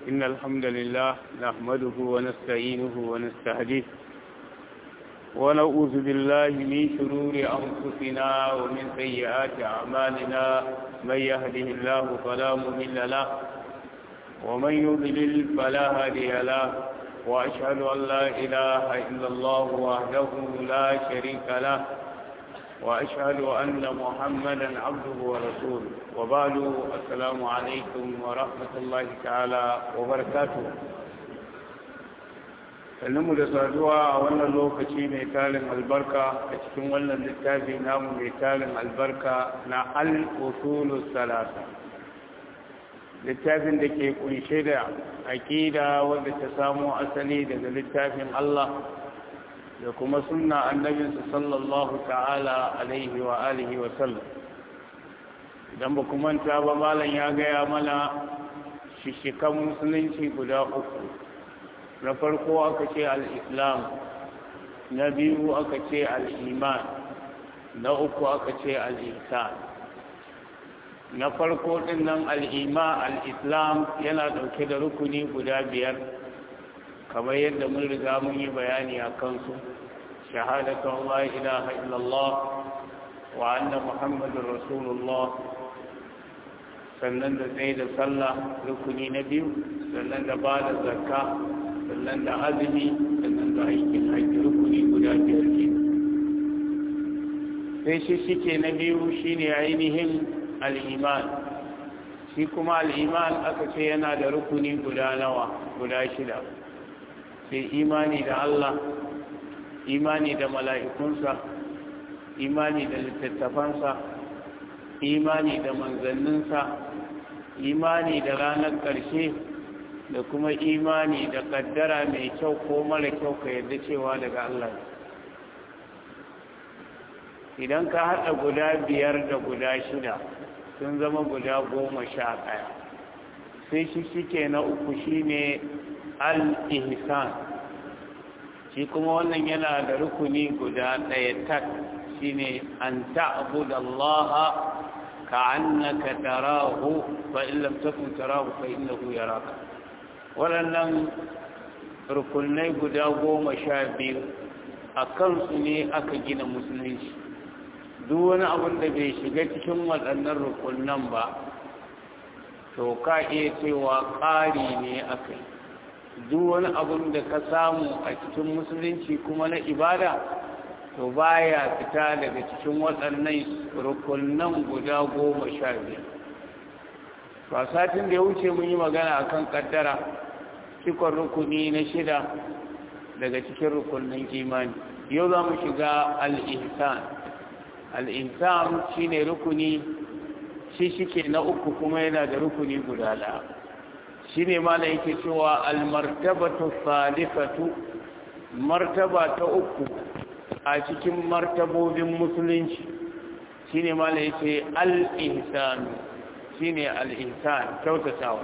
إن الحمد لله نحمده ونستعينه ونستهديه ونعوذ بالله من شرور أنفسنا ومن سيئات أعمالنا من يهده الله فلا مضل له ومن يضلل فلا هادي له وأشهد أن لا إله إلا الله وحده لا شريك له وأشهد أن محمدا عبده ورسوله وبعد السلام عليكم ورحمة الله تعالى وبركاته mu da saduwa a wannan lokaci mai tarin albarka a cikin wannan littafi namu mai tarin albarka na al-usulu salasa littafin da ke kunshe da aƙida wadda ta samo asali daga littafin Allah da kuma sunna annabinsa sallallahu ta'ala alaihi wa alihi wa sallam idan ba manta ba malam ya gaya mana shishikan musulunci guda uku na farko aka ce al'islam na biyu aka ce al'iman na uku aka ce al'insan na farko ɗin nan al'ima al'islam yana ɗauke da rukuni guda biyar kamar yadda mun riga mun yi bayani a kansu shahadatu Allah ilaha illallah wa anna muhammadun rasulullah sannan da tsaye da sallah rukuni na biyu sannan da ba da zakka sannan da azumi sannan da aikin haƙƙi rukuni guda biyar ke sai shi shike na biyu shine ainihin al'iman shi kuma al'iman aka ce yana da rukuni guda nawa guda shida sai imani da Allah imani da mala'ikunsa imani da littattafansa imani da manzanninsa imani da ranar ƙarshe da kuma imani da ƙaddara mai kyau ko mara kyau ka yadda cewa daga Allah idan ka haɗa guda biyar da guda shida sun zama guda goma sha ɗaya sai shi shike na uku shine al-ihsan shi kuma wannan yana da rukuni guda ɗaya tak shine an ta'budu Allah ka'annaka tarahu fa in lam takun tarahu fa innahu yaraka waɗannan rukunai guda goma sha biyu a kansu ne aka gina musulunci duk wani abin da bai shiga cikin waɗannan rukunan ba to ka iya cewa ƙari ne aka yi duk wani abin da ka samu a cikin musulunci kuma na ibada to baya fita daga cikin waɗannan rukunan guda goma sha biyar ba satin da ya wuce mun yi magana akan kaddara cikon rukuni na shida daga cikin rukunin imani yau za mu shiga al'insan al'insan shi ne rukuni shi shike na uku kuma yana da rukuni guda ɗaya shi ne ma yake cewa almartabatu salifatu martaba ta uku a cikin martabobin musulunci shi ne ma yake al'insanu shi ne al'insan kyautatawa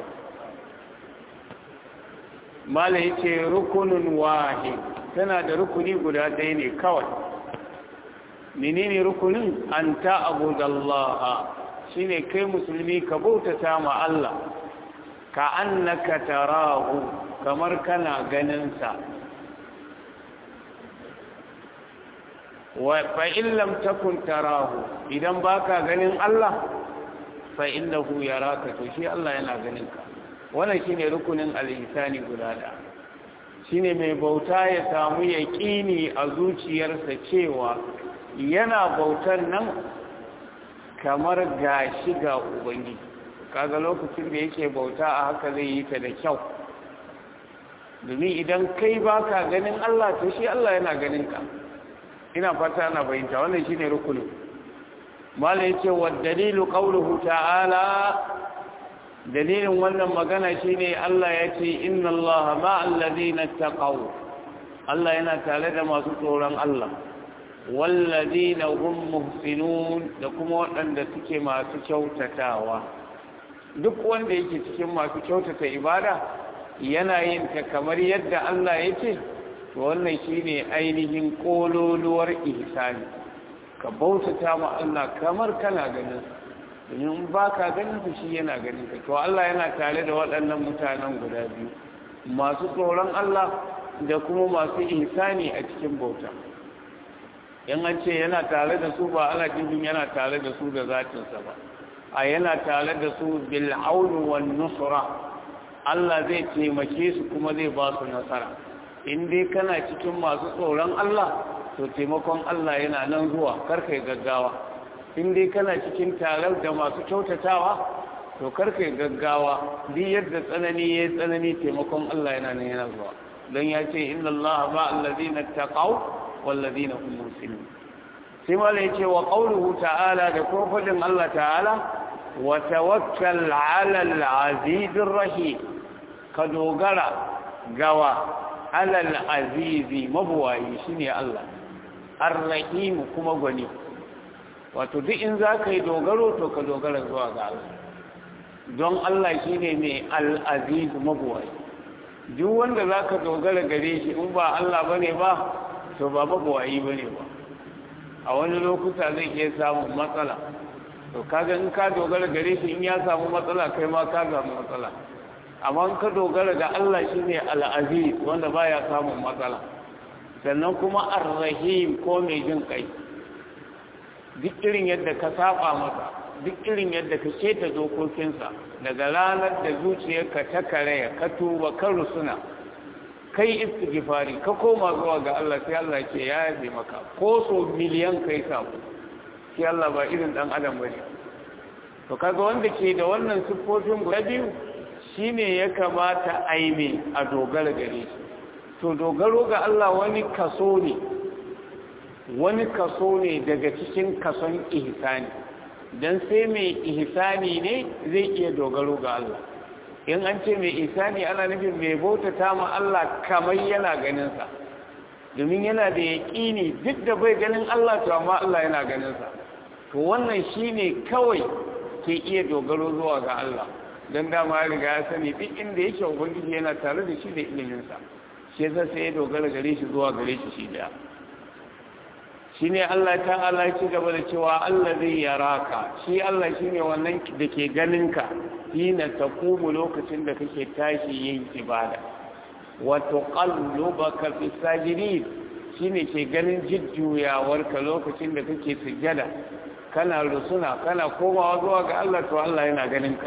mala ya ce rukunin wahi tana da rukuni guda ɗaya ne kawai menene rukunin an ta abu da Allah shi ne kai musulmi ka bautata ma Allah ka annaka tarahu kamar kana ganinsa fa in lam takun tarahu idan baka ganin Allah fa innahu yaraka to shi Allah yana ganin ka wannan shine rukunin al-ihsani guda da shine mai bauta ya samu yaqini a zuciyarsa cewa yana bautan nan kamar gashi ga ubangiji kaga lokacin da yake bauta a haka zai yi ta da kyau domin idan kai baka ganin Allah to shi Allah yana ganin ka ina fata ana bayyanta wannan shine rukunin malai yace wa dalilu qawluhu ta'ala dalilin wannan magana shine Allah yace inna Allaha ma'al ladina taqaw Allah yana tare da masu tsoron Allah walladina hum muhsinun da kuma waɗanda suke masu kyautatawa duk wanda yake cikin masu kyautata ibada yana yin ta kamar yadda Allah yace to wannan shine ainihin kololuwar ihsani ka bautata ma Allah kamar kana ganin domin ba ka ganin su shi yana ganin ka to Allah yana tare da waɗannan mutanen guda biyu masu tsoron Allah da kuma masu ihsani a cikin bauta in an ce yana tare da su ba ana cikin yana tare da su da zatinsa ba a yana tare da su bil aunu wan nusra Allah zai taimake su kuma zai ba su nasara in dai kana cikin masu tsoron Allah to taimakon Allah yana nan zuwa karkai gaggawa in dai kana cikin tarar da masu kyautatawa to karkai gaggawa duk yadda tsanani ya tsanani taimakon Allah yana nan yana zuwa don ya ce inna Allah ba allazina taqaw wallazina hum muslimun sai mala yace wa qawluhu ta'ala da ko fadin Allah ta'ala wa tawakkal 'ala al-'aziz rahim ka dogara gawa 'ala al-aziz mabuwayi shine Allah ar-rahim kuma gwani wato duk in za ka yi dogaro to ka dogara zuwa ga Allah don Allah shi ne mai al'aziz mabuwai duk wanda za ka dogara gare shi in ba Allah ba ne ba to ba mabuwayi ba ne ba a wani lokuta zai iya samun matsala to kaga in ka dogara gare shi in ya samu matsala kai ma ka samu matsala amma in ka dogara ga Allah shi ne al'aziz wanda ba ya samun matsala sannan kuma ar-rahim ko mai jin kai duk irin yadda ka saba masa duk irin yadda ka keta dokokinsa daga ranar da zuciyarka ta karaya ka tuba ka rusuna kai istighfari ka koma zuwa ga Allah sai Allah ke ya yabe maka ko so miliyan kai sabo sai Allah ba irin dan adam bane to kaga wanda ke da wannan siffofin guda biyu shine ya kamata aime a dogara gare shi to dogaro ga Allah wani kaso ne wani kaso ne daga cikin kason ihsani don sai mai ihsani ne zai iya dogaro ga Allah in an ce mai ihsani ana nufin mai bautata ma Allah kamar yana ganinsa domin yana da yaƙini duk da bai ganin Allah to amma Allah yana ganinsa to wannan shine kawai ke iya dogaro zuwa ga Allah don dama ya riga ya sani duk inda yake ubangiji yana tare da shi da iliminsa shi yasa sai ya dogara gare shi zuwa gare shi shi daya shi ne Allah ta'ala ci gaba da cewa Allah zai yaraka shi Allah shi ne wannan da ke ganinka hina ta kuma lokacin da kake tashi yin ibada wato qallubaka fi sajidin shi ne ke ganin jujjuyawarka lokacin da kake sujjada kana rusuna kana komawa zuwa ga Allah to Allah yana ganinka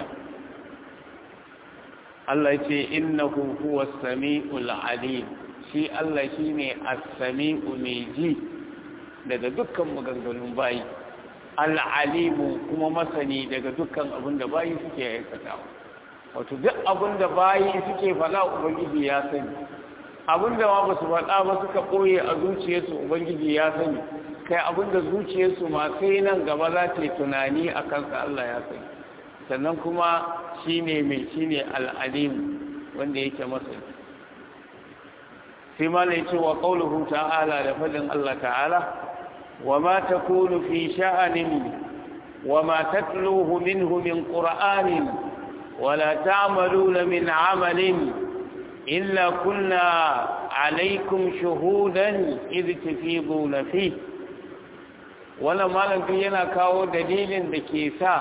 Allah ya ce innahu huwas samiul alim shi Allah shine as-sami'u mai ji daga dukkan maganganun bayi al'alimu kuma masani daga dukkan abin da bayi suke aikatawa wato duk abin da bayi suke faɗa ubangiji ya sani abin da ma ba su faɗa ba suka ɓoye a zuciyarsu ubangiji ya sani kai abin da zuciyarsu ma sai nan gaba za ta yi tunani a kansa Allah ya sani sannan kuma shi ne mai shi ne al'alimu wanda yake masani sai ma lai cewa ƙauluhu ta'ala da faɗin Allah ta'ala وما تكون في شأن وما تتلوه منه من قرآن ولا تعملون من عمل إلا كنا عليكم شهودا إذ تفيضون فيه ولا malam fi yana kawo dalilin da ke sa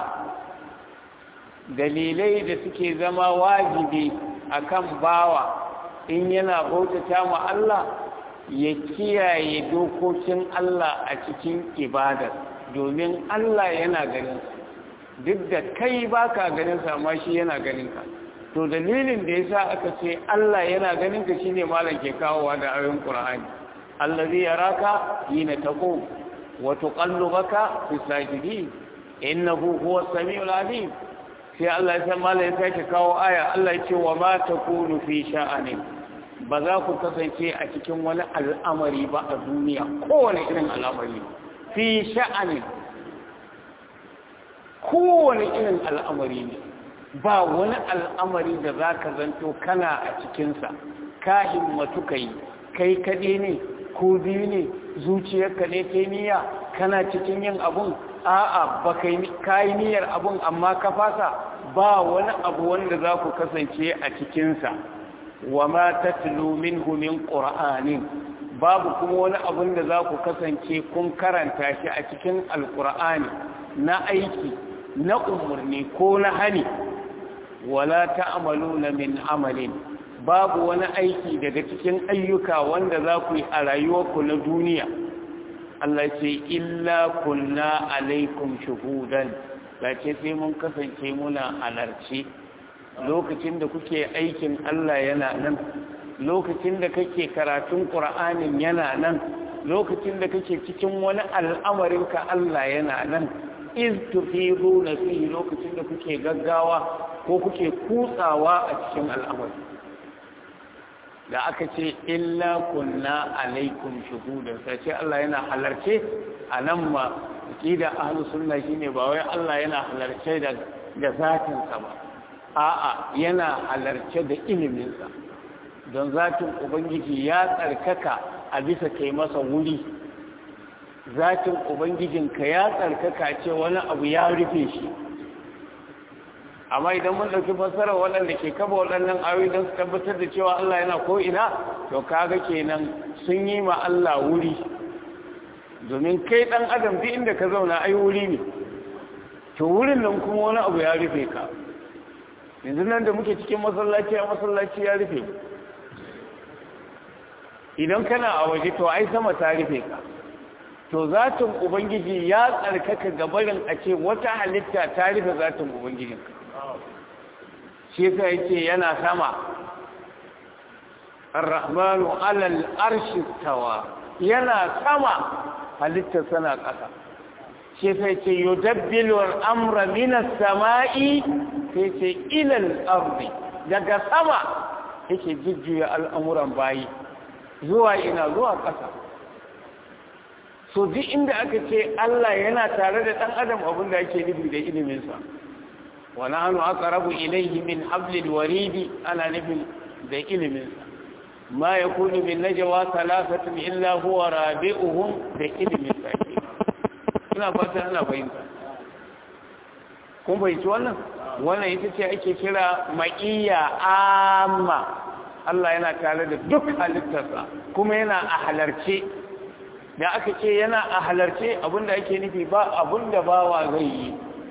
dalilai da suke zama wajibi akan bawa in yana bautata ma Allah ya kiyaye dokokin Allah a cikin ibadar domin Allah yana ganin duk da kai baka ganin sa amma shi yana ganin ka to dalilin da yasa aka ce Allah yana ganin ka shine malam ke kawowa da ayoyin Qur'ani allazi yaraka hina taqum wa tuqallubaka fi sajidin innahu huwa samiul alim sai Allah ya san malam ya sake kawo aya Allah ya ce wa ma takunu fi sha'anin ba za ku kasance a cikin wani al'amari ba a duniya kowane irin al'amari fi sha'anin kowane irin al'amari ne ba wani al'amari da za ka zanto kana a cikinsa ka himmatu ka yi kai kaɗe ne ko biyu ne zuciyarka ne ta niyya kana cikin yin abun a'a ba ka yi niyyar abun amma ka fasa ba wani abu wanda za ku kasance a cikinsa wa ma tatlu minhu min qur'anin babu kuma wani abun da za ku kasance kun karanta shi a cikin alqur'ani na aiki na umarni ko na hani wala ta'maluna min amalin babu wani aiki daga cikin ayyuka wanda za ku yi a rayuwarku na duniya Allah ce illa kunna alaikum shuhudan ce sai mun kasance muna halarci lokacin da kuke aikin Allah yana nan lokacin da kake karatun Qur'anin yana nan lokacin da kake cikin wani al'amarin ka Allah yana nan iz tufiduna fihi lokacin da kuke gaggawa ko kuke kutsawa a cikin al'amari da aka ce illa kunna alaikum shuhudan sai ce Allah yana halarce a nan ma aqida ahlus sunna shine ba wai Allah yana halarce da da zatin sa ba a'a yana halarce da ilimin sa don zatin ubangiji ya tsarkaka a bisa kai masa wuri zatin ubangijinka ya tsarkaka ce wani abu ya rufe shi amma idan mun ɗauki fassarar waɗanda ke kaba waɗannan ayoyi don su tabbatar da cewa Allah yana ko'ina to kaga kenan sun yi ma Allah wuri domin kai ɗan adam duk inda ka zauna ai wuri ne to wurin nan kuma wani abu ya rufe ka yanzu nan da muke cikin masallaci a masallaci ya rufe idan kana a waje to ai sama ta rufe ka to zatin ubangiji ya tsarkaka gabarin a ce wata halitta ta rufe zatin ubangijinka shi yasa yake yana sama ar-rahmanu alal arshi tawa yana sama halitta sana ƙasa shi yasa yake yudabbilu al-amra min as-sama'i sai ce ila al-ardi daga sama yake jujjuya al'amuran bayi zuwa ina zuwa ƙasa so duk inda aka ce Allah yana tare da ɗan adam abin da ake nufi da iliminsa wa nahnu aqrabu ilayhi min hablil waridi ana nufin da iliminsa ma yakunu min najwa thalathatin illa huwa rabi'uhum da iliminsa ina fata ana fahimta kun fahimci wannan wannan ita ce ake kira ma'iyya amma Allah yana tare da duk halittarsa kuma yana a halarce da aka ce yana a halarce abinda ake nufi ba abinda bawa zai yi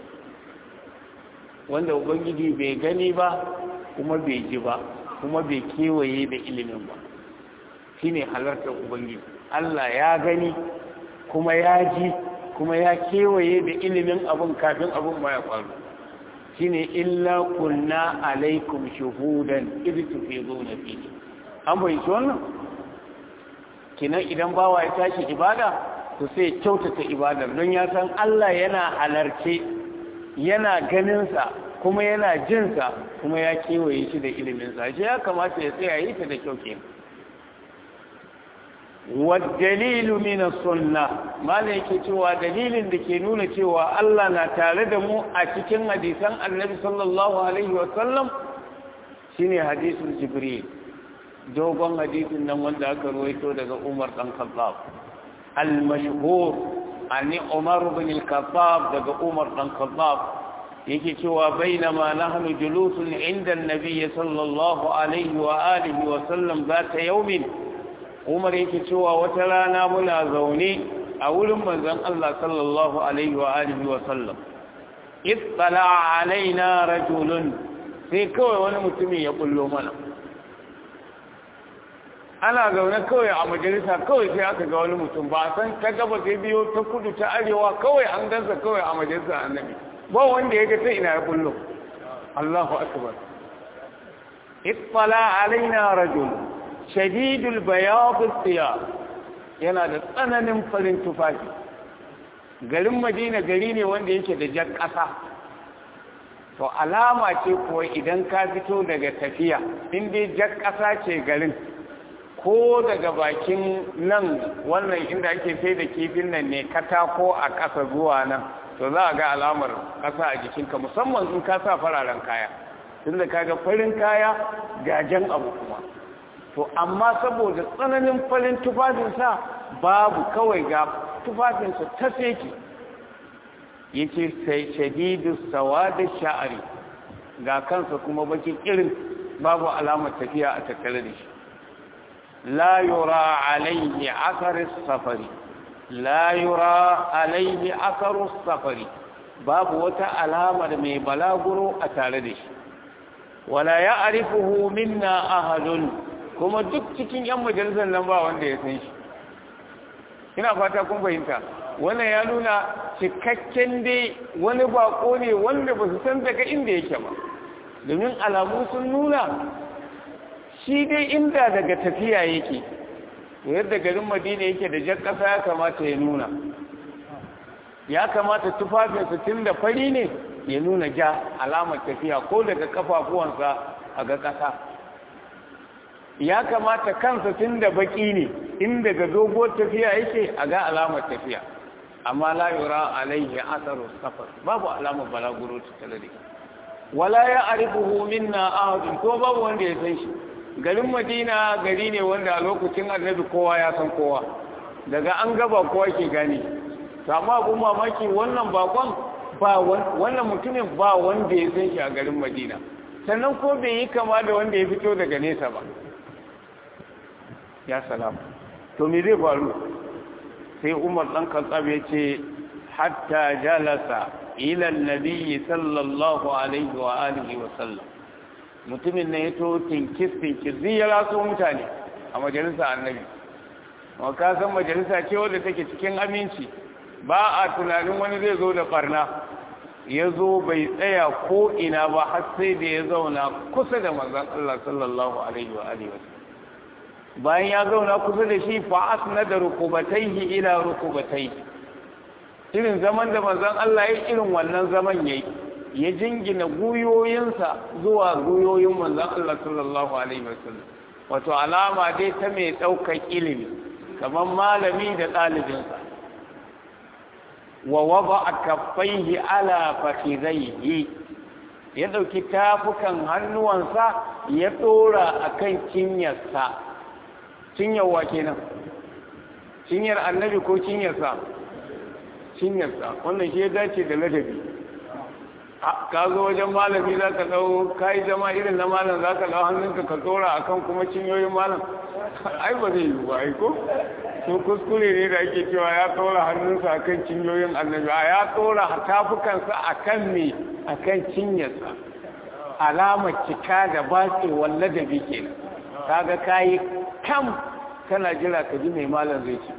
wanda ubangiji bai gani ba kuma bai ji ba kuma bai kewaye da ilimin ba shine halartar ubangiji Allah ya gani kuma ya ji kuma ya kewaye da ilimin abin kafin abin ma ya faru shine illa kunna alaikum shuhudan idh tufiduna fihi an bai wannan kinan idan bawa ya tashi ibada to sai kyautata ibadar don ya san Allah yana halarce yana ganinsa kuma yana jinsa kuma ya kewaye shi da iliminsa shi ya kamata ya tsaya yi ta da kyau ke dalilu mina sunna mala yake cewa dalilin da ke nuna cewa Allah na tare da mu a cikin hadisan annabi sallallahu alaihi wasallam shine hadisin jibril dogon hadisin nan wanda aka ruwaito daga Umar dan Khattab al-mashhur ani Umar bin al-Khattab daga Umar dan Khattab yake cewa bainama nahnu julusun inda an-nabiy sallallahu alaihi wa alihi wa sallam zata yawmin Umar yake cewa wata rana muna zaune a wurin manzon Allah sallallahu alaihi wa alihi wa sallam ittala alaina rajulun sai kawai wani mutumin ya kullo mana ana zaune kawai a majalisa kawai sai aka ga wani mutum ba san ta gaba sai biyo ta kudu ta arewa kawai an gansa kawai a majalisa annabi ba wanda ya ga ta ina ya kullo Allahu akbar ittala alaina rajul shadidul bayad thiyab yana da tsananin farin tufafi garin Madina gari ne wanda yake da jar ƙasa to alama ce kuwa idan ka fito daga tafiya in dai jar ƙasa ce garin ko daga bakin nan wannan inda ake sai da kifin nan ne katako a ƙasa zuwa nan to za a ga alamar ƙasa a jikinka musamman in ka sa fararen kaya tun da kaga farin kaya gajen abu kuma to amma saboda tsananin farin tufafinsa babu kawai ga tufafinsa ta seki yace sai shadidu sawadi sha'ari ga kansa kuma bakin irin babu alamar tafiya a tattare da shi لا يرى عليه أثر السفر لا يرى عليه أثر السفر babu wata alamar mai balaguro a tare da shi wala ya arifuhu minna ahadun kuma duk cikin yan majalisar nan ba wanda ya san shi ina fata kun fahimta wannan ya nuna cikakken dai wani bako ne wanda ba su san daga inda yake ba domin alamu sun nuna shi dai inda daga tafiya yake yadda garin madina yake da jan ƙasa ya kamata ya nuna ya kamata tufafinsa tun da fari ne ya nuna ja alamar tafiya ko daga kafafuwansa a ga ƙasa ya kamata kansa tun da baki ne in daga doguwar tafiya yake a ga alamar tafiya amma la yura alaihi asaru safar babu alamar balaguro tattale da wala ya arifuhu minna ahadun ko babu wanda ya san shi garin madina gari ne wanda a lokacin annabi kowa ya san kowa daga an gaba kowa ke gane amma abun mamaki wannan bakon ba wannan mutumin ba wanda ya san shi a garin madina sannan ko bai yi kama da wanda ya fito daga nesa ba ya salamu to me zai faru sai umar ɗan kantsab ya ce hatta jalasa ila nabiyyi sallallahu alaihi wa alihi wa sallam mutumin ne ya to tinkis tinkis zai ya raso mutane a majalisa annabi ma ka san majalisa ce wadda take cikin aminci ba a tunanin wani zai zo da barna ya zo bai tsaya ko ina ba har sai da ya zauna kusa da manzon Allah sallallahu alaihi wa alihi wa bayan ya zauna kusa da shi fa asna da rukubataihi ila rukubataihi irin zaman da manzon Allah ya irin wannan zaman yayi ya jingina guyoyinsa zuwa guyoyin manzon Allah sallallahu alaihi wasallam wato alama dai ta mai daukar ilimi kamar malami da ɗalibinsa wa wada kaffaihi ala fakhidaihi ya dauki tafukan hannuwansa ya dora akan cinyarsa cinyarwa kenan cinyar annabi ko cinyarsa cinyarsa wannan shi ya dace da ladabi ka zo wajen malami za ka ɗau ka yi zama irin na malam za ka ɗau hannunka ka tsora a kan kuma cinyoyin malam ai ba zai yi ba ai ko so kuskure ne da ake cewa ya tsora hannunsa a kan cinyoyin annabi a ya tsora tafukansa a kan me a kan cinyarsa alamar cika da batsewar ladabi kenan kaga kayi kam kana jira ka ji mai malam zai ce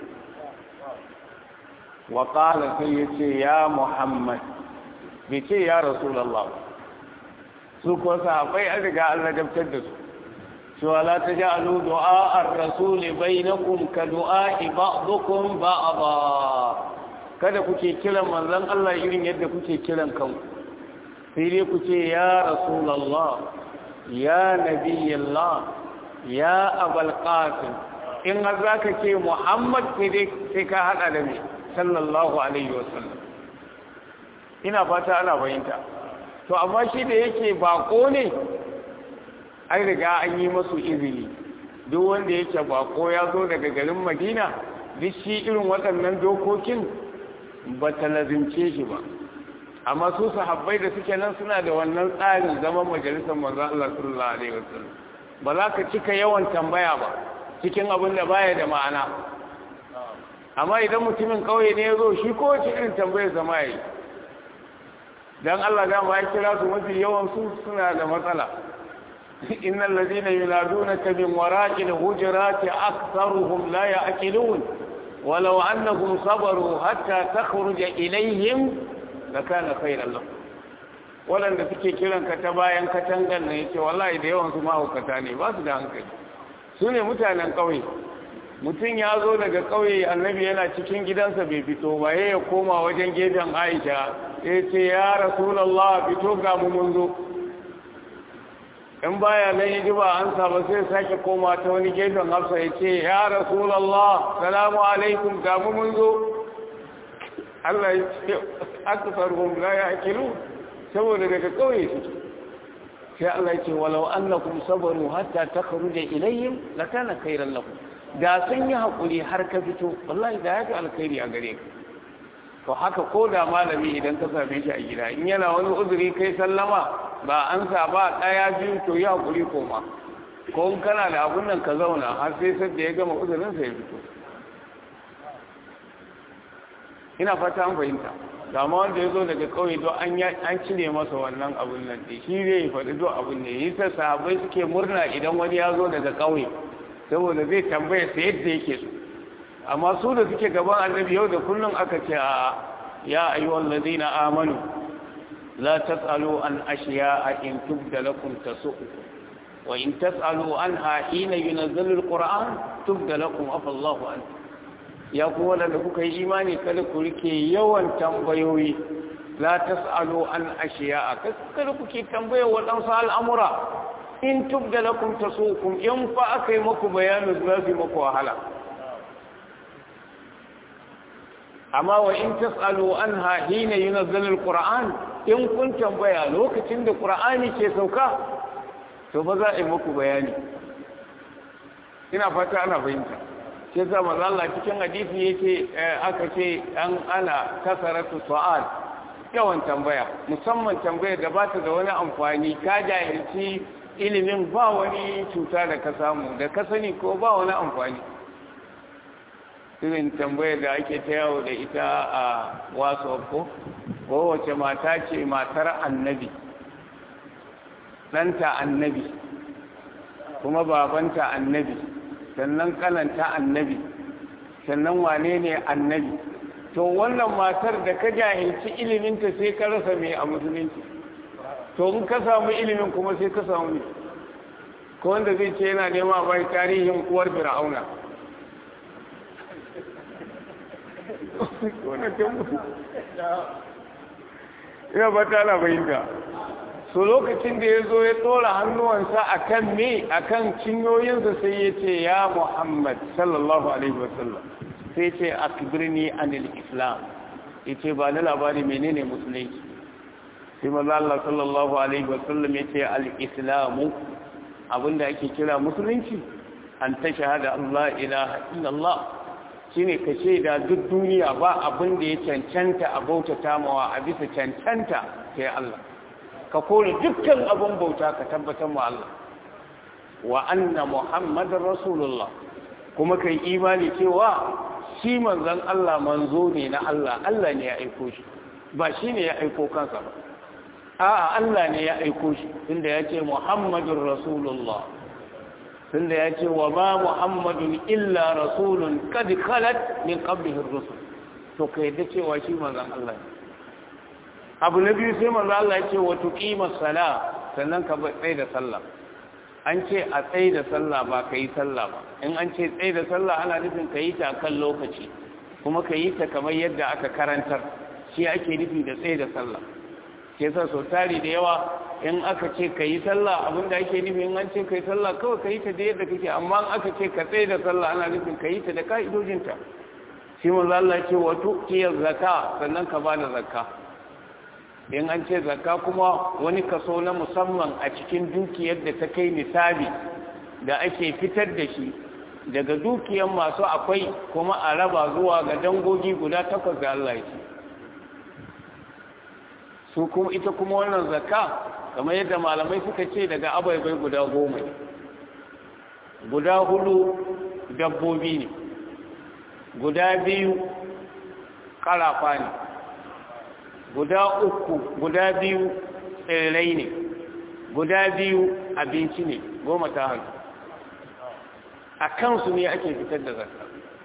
wa qala sai yace ya muhammad bai ce ya rasulullah su ko sahabbai an riga an ladabtar da su cewa la taj'alu du'a ar-rasul bainakum ka du'a ba'dukum ba'da kada kuke kiran manzon Allah irin yadda kuke kiran kanku sai dai ku ce ya rasulullah ya nabiyallah ya abal qasim in har zaka ce muhammad sai dai sai ka hada da me sallallahu alaihi wasallam ina fata ana bayinta to amma shi da yake bako ne an riga an yi masu izini duk wanda yake bako ya zo daga garin madina duk shi irin waɗannan dokokin ba ta lazimce shi ba amma su sahabbai da suke nan suna da wannan tsarin zaman majalisar manzo Allah sallallahu alaihi wasallam ba za ka cika yawan tambaya ba cikin abin da baya da ma'ana amma idan mutumin kauye ne ya zo shi kowace irin tambayar zama yi dan Allah dama ya kira su mafi yawan su suna da matsala innal ladina yunadunaka min wara'il hujurati aktharuhum la ya'qilun walau annahum sabaru hatta takhruja ilayhim lakana khayran lahum waɗanda suke kiran ka ta bayan katangan nan yace wallahi da yawan su mahaukata ne ba su da hankali su ne mutanen ƙauye mutum ya zo daga ƙauye annabi yana cikin gidansa bai fito ba ya koma wajen gefen aisha ya ce ya rasulallah fito ga mu mun zo in baya nan yi ba an saba sai sake koma ta wani gefen hafsa ya ce ya rasulallah salamu alaikum ga mu mun zo Allah ya ce aka sarhum la ya akilu saboda daga kauye suke sai Allah ya ce walau annakum sabaru hatta takhruja ilayhim lakana khairan lakum da sun yi hakuri har ka fito wallahi da yafi alkhairi a gare ka to haka ko da malami idan ka same shi a gida in yana wani uzuri kai sallama ba an sa ba daya biyu to yi hakuri koma ko in kana da abun nan ka zauna har sai sai da ya gama uzurin sa ya fito ina fata an fahimta kama wanda ya zo daga kauye don an cire masa wannan abun nan ɗin shi zai faɗi do abun ne yi ta sahabai suke murna idan wani ya zo daga kauye saboda zai tambaya sa yadda yake so amma su da suke gaban annabi yau da kullum aka ce a ya ayyuhal ladina amanu la tasalu an ashiya'a in tubda lakum tasu'ukum wa in tasalu anha hina yunazzalu alquran tubda lakum afa Allahu an ya ku wanda kuka yi imani kada ku rike yawan tambayoyi la tasalu an ashiya'a kada kuke tambaya waɗansu al'amura in tubda lakum tasu'ukum in fa akai muku bayanin zafi muku wahala amma wa in tasalu anha hina yunazzalu alquran in kun tambaya lokacin da qur'ani ke sauka to ba za a yi muku bayani ina fata ana fahimta sai sa manzo Allah cikin hadisi yake aka ce an ana kasaratu su'al yawan tambaya musamman tambayar da ba ta da wani amfani ka jahilci ilimin ba wani cuta da ka samu da ka sani ko ba wani amfani irin tambayar da ake ta yawo da ita a wasu ko kowace mata ce matar annabi ɗanta annabi kuma babanta annabi sannan kananta annabi sannan wane ne annabi to wannan matar da ka jahilci iliminta sai ka rasa mai a musulunci to in ka samu ilimin kuma sai ka samu ne ko wanda zai ce yana nema bai tarihin uwar fir'auna ina ba ta labayinta so lokacin da ya zo ya tsora hannuwansa a kan me a kan cinyoyinsa sai ya ce ya muhammad sallallahu alaihi wasallam sai ce akbirni anil islam ya ce ba na labari menene musulunci sai maza Allah sallallahu alaihi wasallam ya ce al-islamu abinda ake kira musulunci an ta shahada Allah ilaha illallah shine ka shaida duk duniya ba abin da ya cancanta a bautata mawa a bisa cancanta sai Allah ka kore dukkan abin bauta ka tabbatar wa Allah wa anna muhammadar rasulullah kuma kai imani cewa shi manzon Allah manzo ne na Allah Allah ne ya aiko shi ba shi ne ya aiko kansa ba a'a Allah ne ya aiko shi tunda ya ce muhammadur rasulullah tunda ya ce wa ma muhammadun illa rasulun kad khalat min qablihi ar-rusul to kai da cewa shi manzon Allah ne abu na biyu sai manzo Allah ya ce wa tuqima sala sannan ka tsaye da sallah an ce a tsaye da sallah ba ka yi sallah ba in an ce tsaye da sallah ana nufin ka yi ta kan lokaci kuma ka yi ta kamar yadda aka karantar shi ake nufi da tsaye da sallah ke sa sau tari da yawa in aka ce ka yi sallah abinda ake nufi in an ce ka yi sallah kawai ka yi ta da yadda kake amma in aka ce ka tsaye da sallah ana nufin ka yi ta da ka'idojinta shi manzo Allah ce wa tuqiyaz zakka sannan ka bada zakka in an ce zakka kuma wani kaso na musamman a cikin dukiyar da ta kai nisabi da ake fitar da shi daga dukiyar masu akwai kuma a raba zuwa ga dangogi guda takwas da Allah ce su kuma ita kuma wannan zakka kamar yadda malamai suka ce daga abaibai guda goma guda hudu dabbobi ne guda biyu karafa ne guda uku guda biyu tsirrai ne guda biyu abinci ne goma ta hannu a kansu ne ake fitar da zakka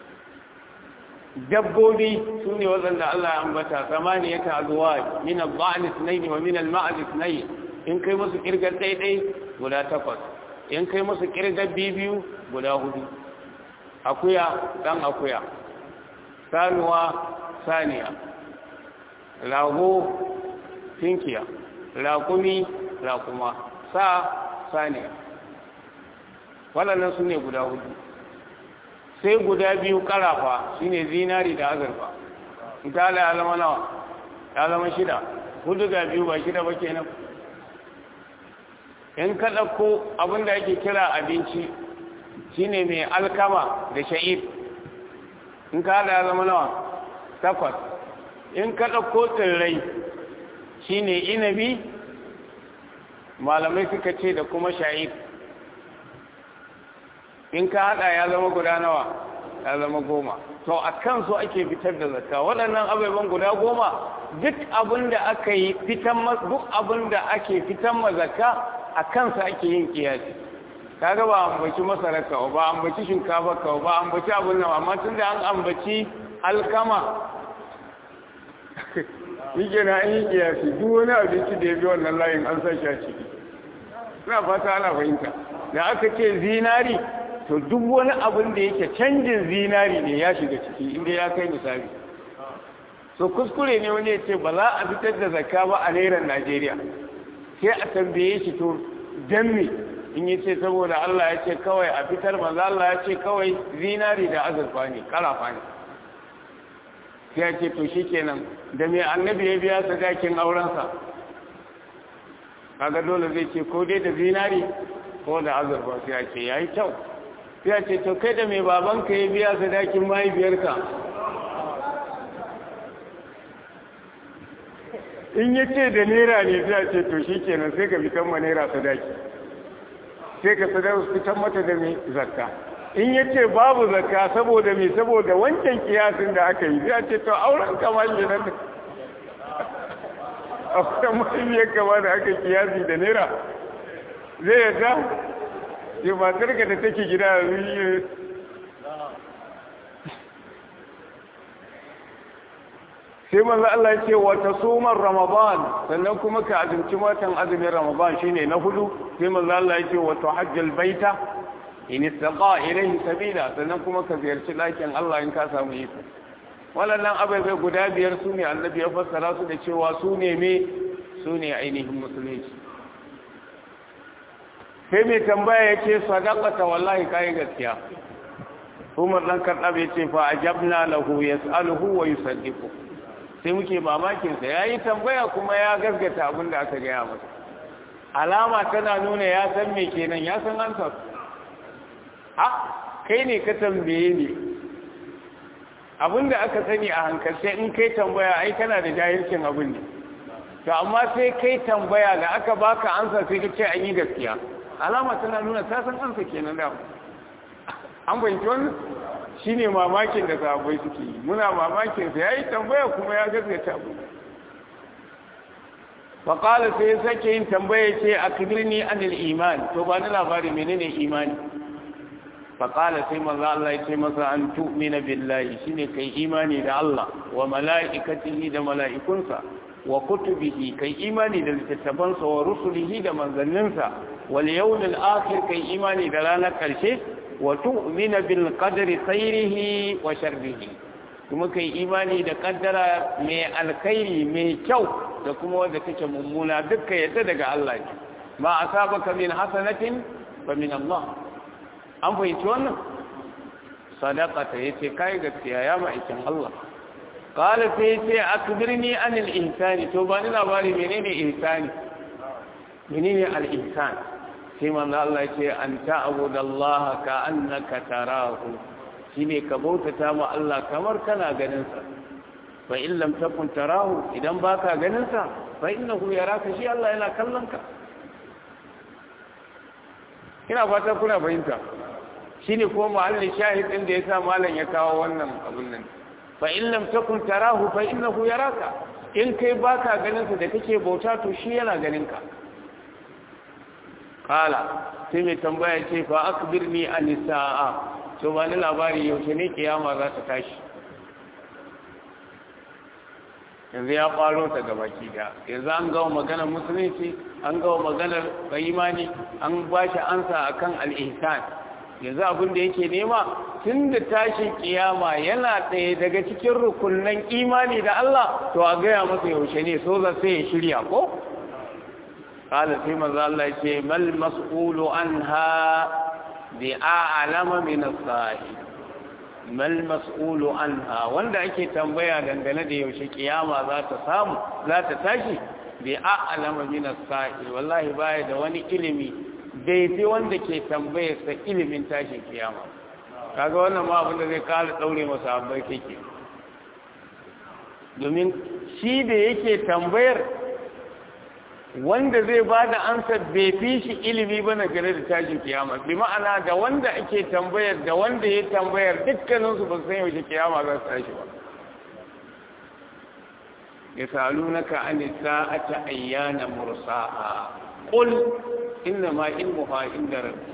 dabbobi su ne waɗanda Allah ya ambata samani ya ta zuwa min al-ba'ni sunayi wa min al-ma'ad sunayi in kai musu kirgar ɗaiɗai guda takwas in kai musu kirgar biyu guda hudu akuya ɗan akuya sanuwa saniya rago tinkiya raƙumi raƙuma sa saniya waɗannan su ne guda hudu sai guda biyu ƙarafa shi ne zinari da azurfa ita ya zama nawa ya zama shida hudu ga biyu ba shida ba kenan in ka ɗauko abinda ake kira abinci shi ne mai alkama da sha'ir in ka haɗa ya zama nawa takwas in ka ɗauko tsirrai shi ne inabi malamai suka ce da kuma sha'ir in ka haɗa ya zama guda nawa ya zama goma to a kansu ake fitar da zakka waɗannan ababen guda goma duk abin da aka yi fitan duk abin da ake fitan ma zakka a kansa ake yin kiyasi kaga ba ambaci masarar ka ba ambaci shinkafa ka ba ambaci abin nan amma tun da an ambaci alkama yake na yi kiyasi duk wani abinci da ya bi wannan layin an san shi a ciki ina fata ana fahimta da aka ce zinari to duk wani abin da yake canjin zinari ne ya shiga ciki inda ya kai misali so kuskure ne wani ya ce ba za a fitar da zakka ba a nairan najeriya sai a tambaye shi to don me in yi ce saboda allah ya ce kawai a fitar maza allah ya ce kawai zinari da azurfa ne karafa ne sai ya ce to shi kenan da mai annabi ya biya sadakin aurensa kaga dole zai ce ko dai da zinari ko da azurfa sai ya ce ya yi kyau sai ya ce to kai da mai babanka ya biya sadakin mahaifiyarka in ya ce da naira ne sai ya ce to shi kenan sai ka fitan ma naira sadaki sai ka fitan mata da mai zakka in ya ce babu zakka saboda mai saboda wancan kiyasin da aka yi sai ya ce to auren kama shi nan a wata mahaifiyar kama da aka kiyasi da naira zai yadda yi matarka da take gida yanzu sai manzo Allah ya ce wata sumar ramadan sannan kuma ka azumci watan azumin ramadan shine na hudu sai manzo Allah ya ce wata hajjal baita in istaqa ilayhi sabila sannan kuma ka ziyarci lakin Allah in ka samu iko waɗannan ababai guda biyar su ne annabi ya fassara su da cewa su ne me su ne ainihin musulunci sai mai tambaya ya ce sadaqata wallahi kai gaskiya Umar dan Khattab ya ce fa ajabna lahu yas'aluhu wa yusaddiqu sai muke mamakin sa yayi tambaya kuma ya gaskata abin da aka gaya masa alama tana nuna ya san me kenan ya san ansa a kai ne ka tambaye ni abinda aka sani a hankalce in kai tambaya ai kana da jahilcin abin ne to amma sai kai tambaya da aka baka ansa sai ka ce an yi gaskiya alama tana nuna ta san ansa kenan da an fahimci wannan shine mamakin da sahabbai suke yi muna mamakin sa yayi tambaya kuma ya gaskata abu fa qala sai sake yin tambaya ce akbirni anil iman to ba ni labari menene imani faƙala sai maza Allah ya ce masa an tu'mina billahi shine kai imani da Allah wa mala'ikatihi da mala'ikunsa wa kutubihi kai imani da littattafansa wa rusulihi da manzanninsa wal yawmil akhir kai imani da ranar ƙarshe wa tu'mina bil qadri khairihi wa sharrihi kuma kai imani da kaddara mai alkhairi mai kyau da kuma wanda take mummuna dukkan yadda daga Allah ne ma asabaka min hasanatin fa min Allah an fahimci wannan sadaqata yace kai gaskiya ya ma'aikin Allah qala sai yace akbirni anil ihsani to ba ni labari menene ihsani menene al ihsan sai manzo Allah yace an ta'budallaha ka annaka tarahu shine ka bautata ma Allah kamar kana ganin sa fa in lam takun tarahu idan baka ganin sa fa innahu yaraka shi Allah yana kallon ka ina fata kuna fahimta shine ko mahallin shahid din da yasa malam ya kawo wannan abun nan fa in lam takun tarahu fa innahu yaraka in kai baka ganin sa da kake bauta to shi yana ganin ka kala sai mai tambaya ce fa akbirni an sa'a to ba ni labari yaushe ne kiyama za ta tashi yanzu ya faro ta gaba ki da yanzu an gawa maganar musulunci an gawa maganar imani an ba shi ansa akan al-ihsan yanzu abin da yake nema tun da tashin kiyama yana ɗaya daga cikin rukunan imani da Allah to a gaya masa yaushe ne so za sai ya shirya ko qala sai manzo Allah ya ce mal mas'ulu anha bi a'lama min as-sa'i mal mas'ulu anha wanda ake tambaya dangane da yaushe kiyama za ta samu za ta tashi bi a'lama min as-sa'i wallahi baya da wani ilimi daidai wanda ke tambayar sa ilimin tashin kiyama kaga wannan ma abin da zai kara daure masa abai kake domin shi da yake tambayar wanda zai ba da ansa bai fi shi ilimi ba na gare da tashin kiyama bi ma'ana da wanda ake tambayar da wanda ya tambayar dukkaninsu ba san yaushe kiyama za su tashi ba ya salu na ka an sa'ata ayyana mursa'a qul inna ma ilmuha inda rabbi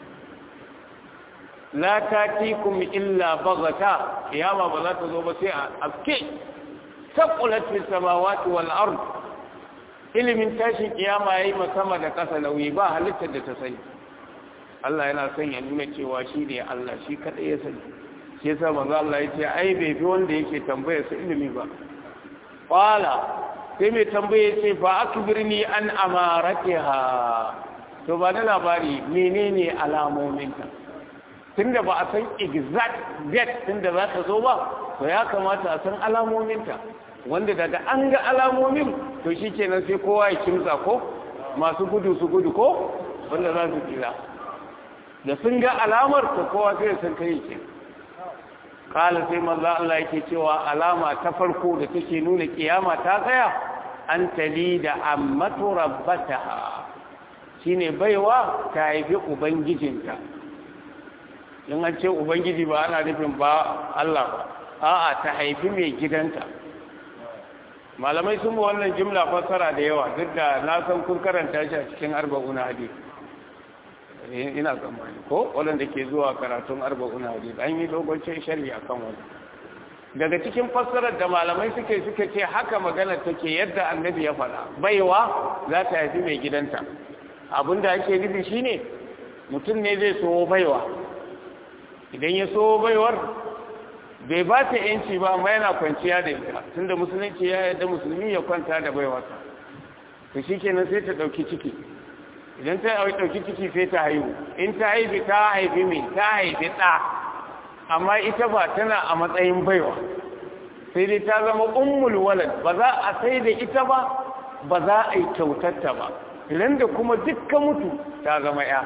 la tatikum illa baghata kiyama ba za ta zo ba sai a afke taqulat fis samawati wal ard ilimin tashin kiyama yayi sama da kasa nauyi ba halittar da ta sani Allah yana son ya nuna cewa shi ne Allah shi kadai ya sani shi yasa manzo Allah yace ai bai fi wanda yake tambayar sa ilimi ba qala sai mai tambaye ce fa akbirni an amaratiha to ba da labari menene alamominta tunda ba a san exact date tunda za ta zo ba to ya kamata a san alamominta wanda daga an ga alamomin to shi kenan sai kowa ya kimsa ko masu gudu su gudu ko wanda za su tsira da sun ga alamar to kowa sai san kai ke kala sai manzo Allah yake cewa alama ta farko da take nuna kiyama ta tsaya an tali da ammatu rabbataha shine baiwa ta haifi ubangijinta in an ce ubangiji ba ana nufin ba Allah ba a'a ta haifi mai gidanta malamai sun ba wannan jimla fassara da yawa duk da na san kun karanta shi a cikin arba'una hadith ina tsammani ko waɗanda ke zuwa karatun arba'una hadith an yi dogon sharhi akan wani daga cikin fassarar da malamai suke suka ce haka magana take yadda annabi ya faɗa baiwa za ta haifi mai gidanta abinda ake nufi shine mutum ne zai so baiwa idan ya so baiwar bai ba ta yanci ba amma yana kwanciya da ita tunda musulunci ya yarda musulmi ya kwanta da baiwarsa to shikenan sai ta dauki ciki idan ta dauki ciki sai ta haihu in ta haifi ta haifi me ta haifi ɗa amma ita ba tana a matsayin baiwa sai dai ta zama ummul walad ba za a sai da ita ba ba za a yi kyautarta ba idan da kuma dukkan mutu ta zama ya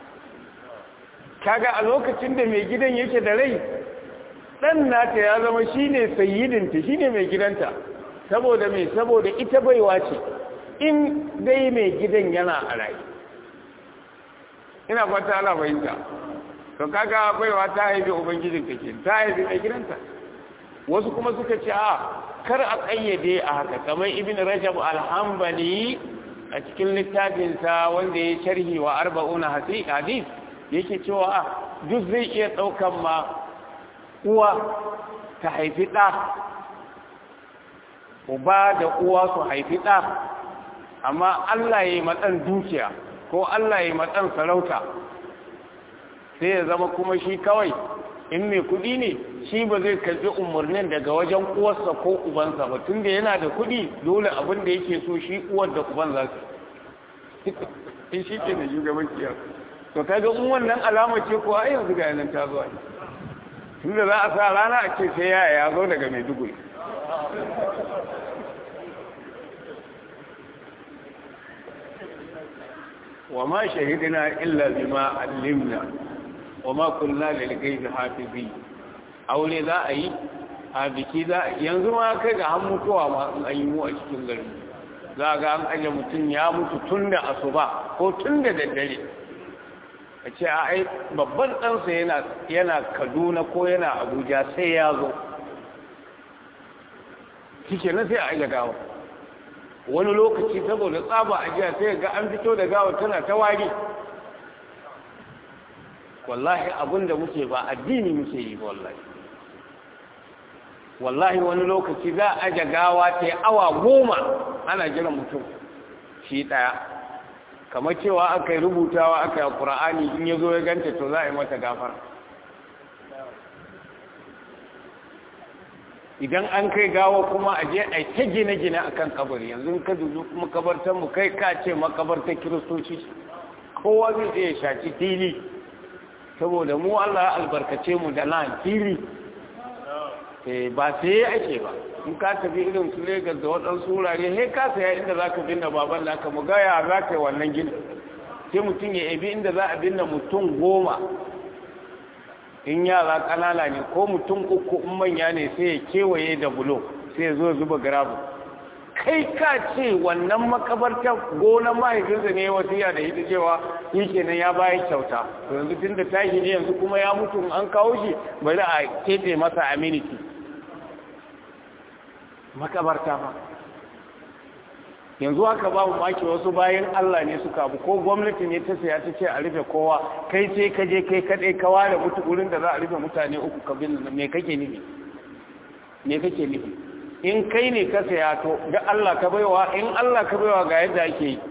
kaga a lokacin da mai gidan yake da rai dan nata ya zama shine sayyidinta shine mai gidanta saboda mai saboda ita baiwa ce in dai mai gidan yana a rai ina fata ana fahimta to kaga baiwa ta haifi ubangijin kake ta haifi mai gidanta wasu kuma suka ce a kar a kayyade a haka kamar ibn rajab al-hanbali a cikin littafinsa wanda ya sharhi wa arba'una hadith yake cewa duk zai iya ɗaukan ma uwa ta haifi ɗa uba da uwa su haifi ɗa amma Allah ya yi matsan dukiya ko Allah ya yi matsan sarauta sai ya zama kuma shi kawai in mai kuɗi ne shi ba zai karɓi umarnin daga wajen uwarsa ko ubansa ba tunda yana da kuɗi dole abin da yake so shi uwar da uban za su in shi ke da shugaban kiyar to kaga in wannan alama ce ko ai yanzu ga yanan ta zuwa tunda za a sa rana a ce sai yaya ya zo daga Maiduguri wa ma shahidina illa bima allimna wa ma kunna lil ghaibi hafizi aure za a yi a biki za yanzu ma kai ga han mutuwa ma an yi mu a cikin gari za ga an aje mutum ya mutu tun da asuba ko tun da daddare a ce a ai babban ɗansa yana yana kaduna ko yana abuja sai ya zo kike na sai a aje gawa wani lokaci saboda tsaba a jiya sai ga an fito da gawa tana ta wari wallahi abin da muke ba addini muke yi ba wallahi wallahi wani lokaci za a aje gawa ta awa goma ana jiran mutum shi ɗaya kamar cewa aka yi rubutawa aka yi ƙura'ani in ya zo ya ganta to za a yi mata gafara idan an kai gawa kuma a je a ta gine-gine a kan kabari yanzu ka duzu makabartar mu kai ka ce makabartar kiristoci kowa zai je ya shaci fili saboda mu Allah ya albarkace mu da nan fili ba sai ake ba in ka tafi irin su Legas da waɗansu wurare he ka saya inda za ka binne baban naka mu ga ya za ka yi wannan gini sai mutum ya ebi inda za a binne mutum goma in yara ƙanana ne ko mutum uku in manya ne sai ya kewaye da bulo sai ya zo zuba garabu kai ka ce wannan makabartar gonar mahaifinsa ne wasiya da ita cewa shi kenan ya bayi kyauta to yanzu tun da tashi ne yanzu kuma ya mutu an kawo shi bari a keɓe masa aminiti makabarta ba yanzu haka ba mu maki wasu bayan Allah ne suka abu ko gwamnati ne ta saya ta ce a rufe kowa kai sai ka je kai kaɗai ka ware mutu wurin da za a rufe mutane uku ka bin me kake nufi me kake nufi in kai ne ka saya to da Allah ka baiwa in Allah ka baiwa ga yadda ake yi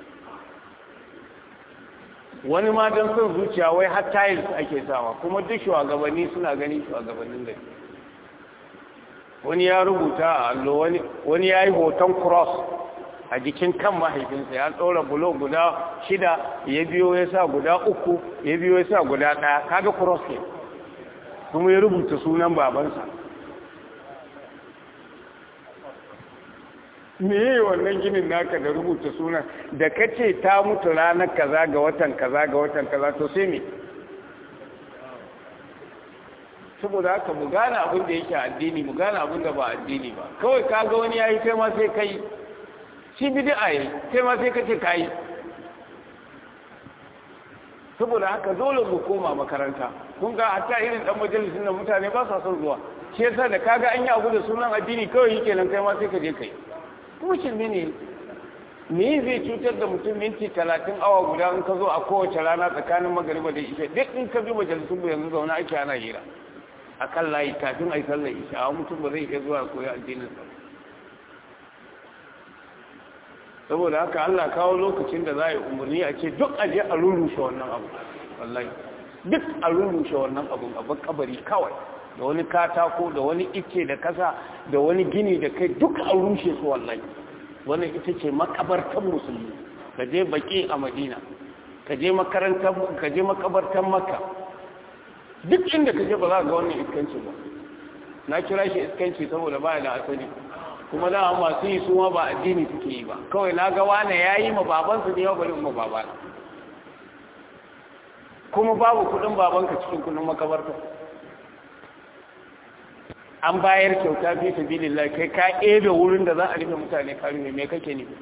wani ma don son zuciya wai har tiles ake sawa kuma duk shugabanni suna gani shugabannin da wani ya rubuta a allo wani ya yi hoton cross a jikin kan mahaifinsa ya ɗora bulo guda shida ya biyo ya sa guda uku ya biyo ya sa guda ɗaya kaga cross ne kuma ya rubuta sunan babansa me yi wannan ginin naka da rubuta sunan da ka ce ta mutu ranar kaza ga watan kaza ga watan kaza to sai me saboda haka mu gane abin da yake addini mu gane abin da ba addini ba kawai ka ga wani yayi kai ma sai kai shi bid'a yayi kai ma sai ka ce kai saboda haka dole mu koma makaranta kun ga hatta irin dan majalisin da mutane ba sa son zuwa shi yasa da kaga an yi abu da sunan addini kawai yake nan kai ma sai ka je kai kuma shirme ne me zai cutar da mutum minti talatin awa guda in ka zo a kowace rana tsakanin magariba da isha duk in ka bi majalisun mu yanzu zaune ake ana hira a kan layi kafin a yi sallar isha a mutum ba zai iya zuwa koyi addinin sa saboda haka Allah kawo lokacin da za a yi umarni a ce duk aje a rurrushe wannan abu wallahi duk a rurrushe wannan abu a kabari kawai da wani katako da wani icce da kasa da wani gini da kai duk a rushe su wallahi wannan ita ce makabartan musulmi ka je baki a madina ka je makarantar ka je makabartan makka duk inda ka je ba za ga wannan iskanci ba na kira shi iskanci saboda ba da asali kuma da masu yi su ma ba addini suke yi ba kawai na ga wane ya yi ma babansu ne yau bari ma babana kuma babu kudin babanka cikin kudin makabarta an bayar kyauta fi sabilillah kai ka ebe wurin da za a rufe mutane ka rufe me kake ne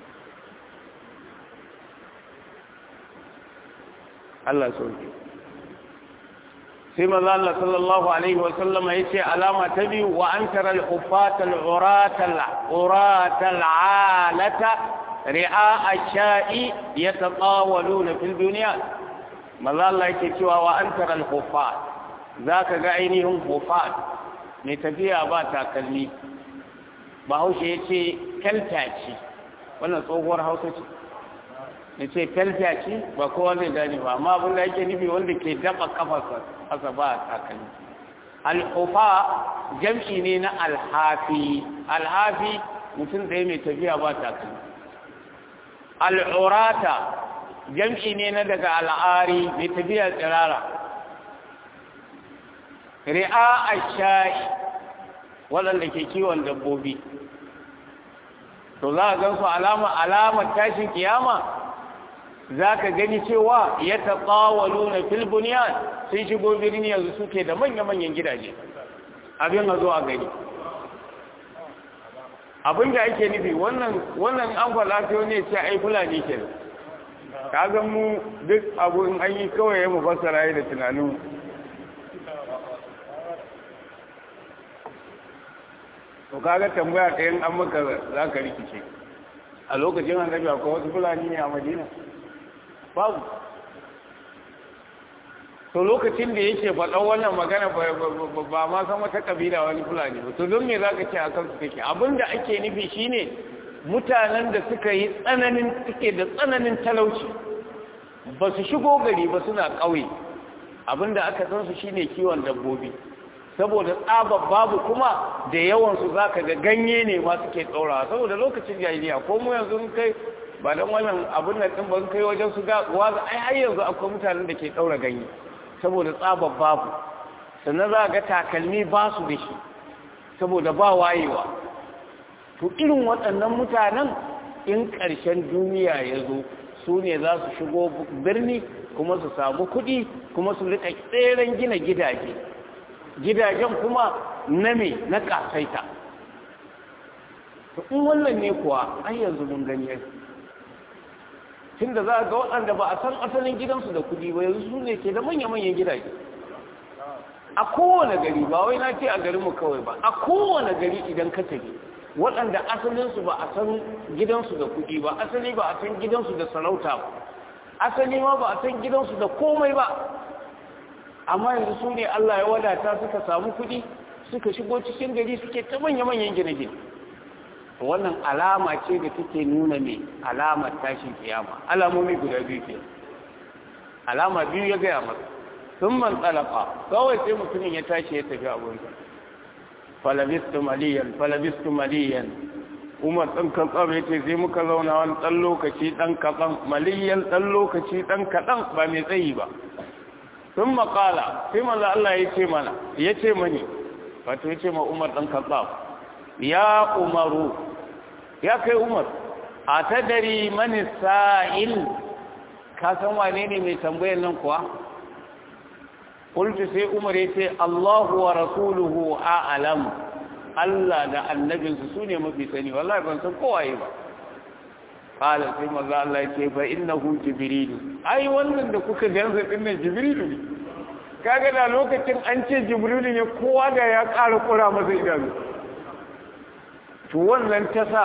Allah sauke sai maza Allah sallallahu alaihi wa sallama yace alama ta biyu wa an tara al-hufata al-urata al-urata al-alata ri'a ash-sha'i yatatawaluna fil dunya maza Allah yake cewa wa an tara al-hufat zaka ga ainihin hufat mai tafiya ba takalmi ba haushe ya ce kyalta ce wannan tsohuwar hausa ce ya ce kyalta ce ba kowa zai gani ba amma abin da yake nufi wanda ke daba kafarsa asa ba takalmi al'ufa jam'i ne na alhafi alhafi mutum da mai tafiya ba takalmi al'urata jam'i ne na daga al'ari mai tafiya tsirara ri'a a sha'i waɗanda ke kiwon dabbobi to za a gan su alamar tashin kiyama za ka gani cewa ya taɓawalu na filbuniyan sun shigo birni yanzu suke da manya-manyan gidaje abin a zo a gani abin da ake nufi wannan an falatiyo ne ce ai fulani ke ka mu duk abu in an yi kawai ya mu fassara da tunanin to kaga tambaya ɗayan an maka za ka rikice a lokacin annabi akwai wasu fulani ne a madina babu to lokacin da yake faɗan wannan magana ba ma san wata kabila wani fulani ba to don me za ka ce a kansu take abinda ake nufi shine mutanen da suka yi tsananin suke da tsananin talauci ba su shigo gari ba suna ƙauye abinda aka san su shine kiwon dabbobi saboda tsabar babu kuma da yawansu za ka ga ganye ne ma suke ɗaurawa saboda lokacin jahiliya ko mu yanzu kai ba don wannan abin nan ɗin ban kai wajen su waza ai har yanzu akwai mutanen da ke ɗaura ganye saboda tsabar babu sannan za ga takalmi ba su da shi saboda ba wayewa to irin waɗannan mutanen in ƙarshen duniya ya zo su ne za su shigo birni kuma su samu kuɗi kuma su riƙa tseren gina gidaje gidajen kuma na me na kasaita to in wannan ne kuwa ai yanzu mun gani yau tun da za ga waɗanda ba a san asalin gidansu da kuɗi ba yanzu su ne ke da manya-manyan gidaje a kowane gari ba wai na ce a garinmu kawai ba a kowane gari idan ka tafi waɗanda asalinsu ba a san gidansu da kuɗi ba asali ba a san gidansu da sarauta ba asali ma ba a san gidansu da komai ba amma yanzu su ne Allah ya wadata suka samu kuɗi suka shigo cikin gari suke ta manya-manyan gine-gine wannan alama ce da take nuna mai alamar tashin kiyama alamomi guda biyu ke alama biyu ya gaya masa sun man tsalaka kawai sai mutumin ya tashi ya tafi abunsa falabistu maliyan falabistu maliyan umar ɗan katsam ya ce sai muka zauna wani ɗan lokaci ɗan kaɗan maliyan ɗan lokaci ɗan kaɗan ba mai tsayi ba sun makala sai maza Allah ya ce mana ya ce mani wato ya ce ma umar ɗan katsam ya umaru ya kai umar a ta dari mani sa'il ka san wane ne mai tambayar nan kuwa kultu sai umar ya ce allahu wa rasuluhu a'alam allah da annabinsu su ne mafi sani wallahi ban san kowaye ba kala sai maza allah ya ce fa innahu jibrilu ai wannan da kuka gansa dinnan jibrilu ne kaga da lokacin an ce jibrilu ne kowa da ya ƙara kura masa idanu to wannan ta sa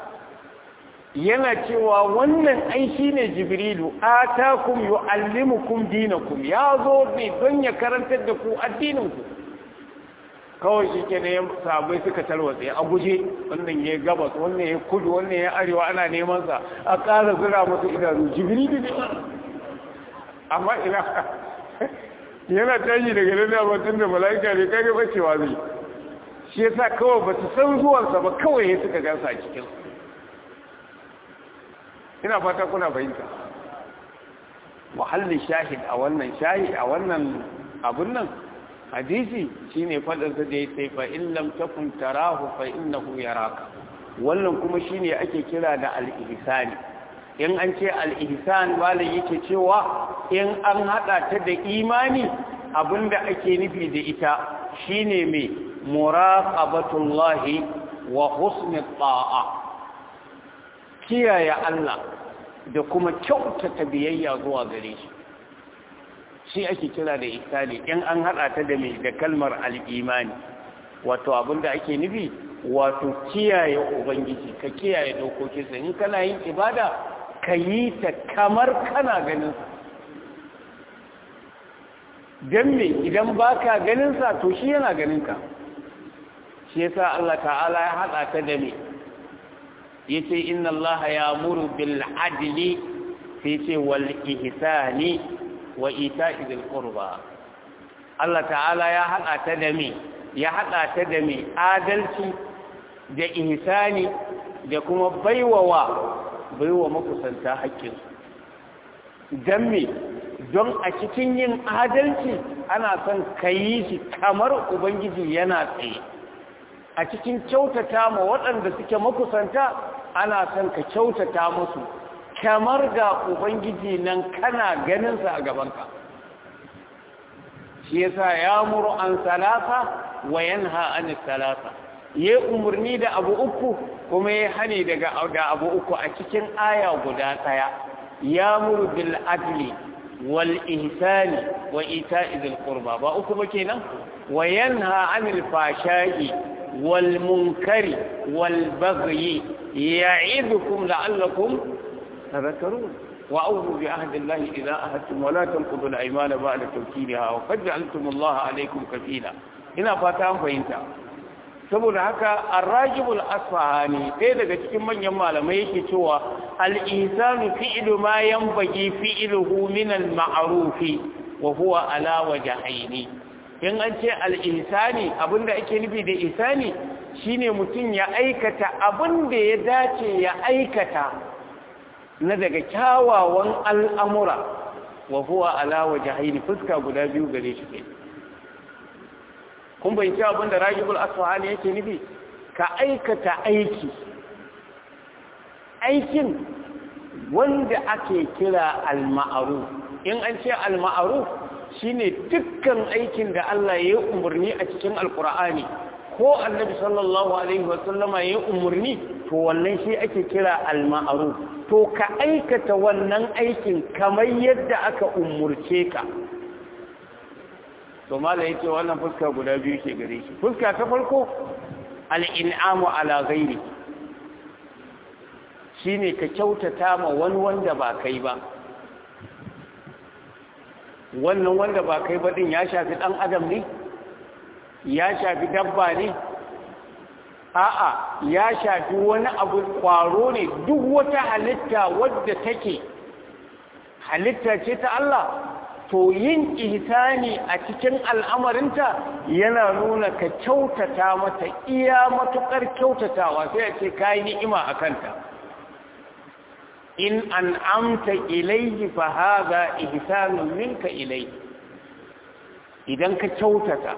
yana cewa wannan ai shi ne jibrilu atakum yu'allimukum dinakum ya zo ne don ya karantar da ku addininku kawai shi ke ne sabai suka tarwatse a guje wannan ya gabas wannan ya kudu wannan ya arewa ana neman sa a ƙara zira masu idanu jibrilu ne amma ina yana tashi daga nan da batun da mala'ika ne kage bacewa zai shi yasa kawai ba su san zuwansa ba kawai ya suka gansa a cikin ina fata kuna fahimta muhallin shahid a wannan shahid a wannan abun nan hadisi shine fadarsa da ya ce fa in lam takun tarahu fa innahu yaraka wannan kuma shine ake kira da al-ihsani in an ce al-ihsan malam yake cewa in an hada ta da imani abinda ake nufi da ita shine mai muraqabatullahi wa husnul ta'a kiyaye Allah da kuma kyautata biyayya zuwa gare shi shi ake kira da ihsani in an hada ta da mai da kalmar al-imani wato abinda ake nufi wato kiyaye ubangiji ka kiyaye dokokinsa in kana yin ibada ka yi ta kamar kana ganin sa dan me idan baka ganin sa to shi yana ganin ka shi yasa Allah ta'ala ya hada ta da me yace inna Allah ya'muru bil adli sai ce wal ihsani wa ita'i dhil qurba Allah ta'ala ya hada ta da me ya hada ta da me adalci da ihsani da kuma baiwawa baiwa makusanta haƙƙin dan me don a cikin yin adalci ana son kayi shi kamar ubangiji yana tsaye a cikin kyautata ma waɗanda suke makusanta ana son ka kyautata musu kamar ga ubangiji nan kana ganinsa a gabanka shi yasa ya muru an salasa wa yanha an salasa ya umarni da abu uku kuma ya hane daga da abu uku a cikin aya guda ɗaya ya muru bil adli wal ihsani wa ita'i dhil qurba ba uku ba kenan wa yanha anil fashai والمنكر والبغي يعظكم لعلكم تذكرون وأوفوا بعهد الله إذا أهدتم ولا تنقضوا الأيمان بعد توكيدها وقد جعلتم الله عليكم كفيلا ina fata an fahimta saboda haka arrajibul asfahani ɗaya daga cikin manyan malamai yake cewa al-insanu fi'lu ma yanbaghi fi'luhu min al-ma'ruf wa huwa ala wajhaini in an ce al'insani abinda ake nufi da isani shine mutum ya aikata abinda ya dace ya aikata na daga kyawawan al'amura wa huwa alawa jahili fuska guda biyu gare shi ke kun bai ce abinda ragibul asfahani yake nufi ka aikata aiki aikin wanda ake kira al-ma'aruf in an ce al-ma'aruf shine dukkan aikin da Allah ya yi umarni a cikin alkur'ani ko annabi sallallahu alaihi wasallama ya umarni to wannan shi ake kira al-ma'ruf to ka aikata wannan aikin kamar yadda aka umurce ka to mala yake wannan fuska guda biyu ke gare shi fuska ta farko al-in'amu ala ghairi shine ka kyautata ma wani wanda ba kai ba wannan wanda ba kai ba din ya shafi dan adam ne ya shafi dabba ne a'a ya shafi wani abu kwaro ne duk wata halitta wadda take halitta ce ta Allah to yin ihsani a cikin al'amarinta yana nuna ka kyautata mata iya matukar kyautatawa sai a ce kayi ni'ima a kanta in an amta ilayhi fa hadha ihsanun minka ilayhi idan ka kyautata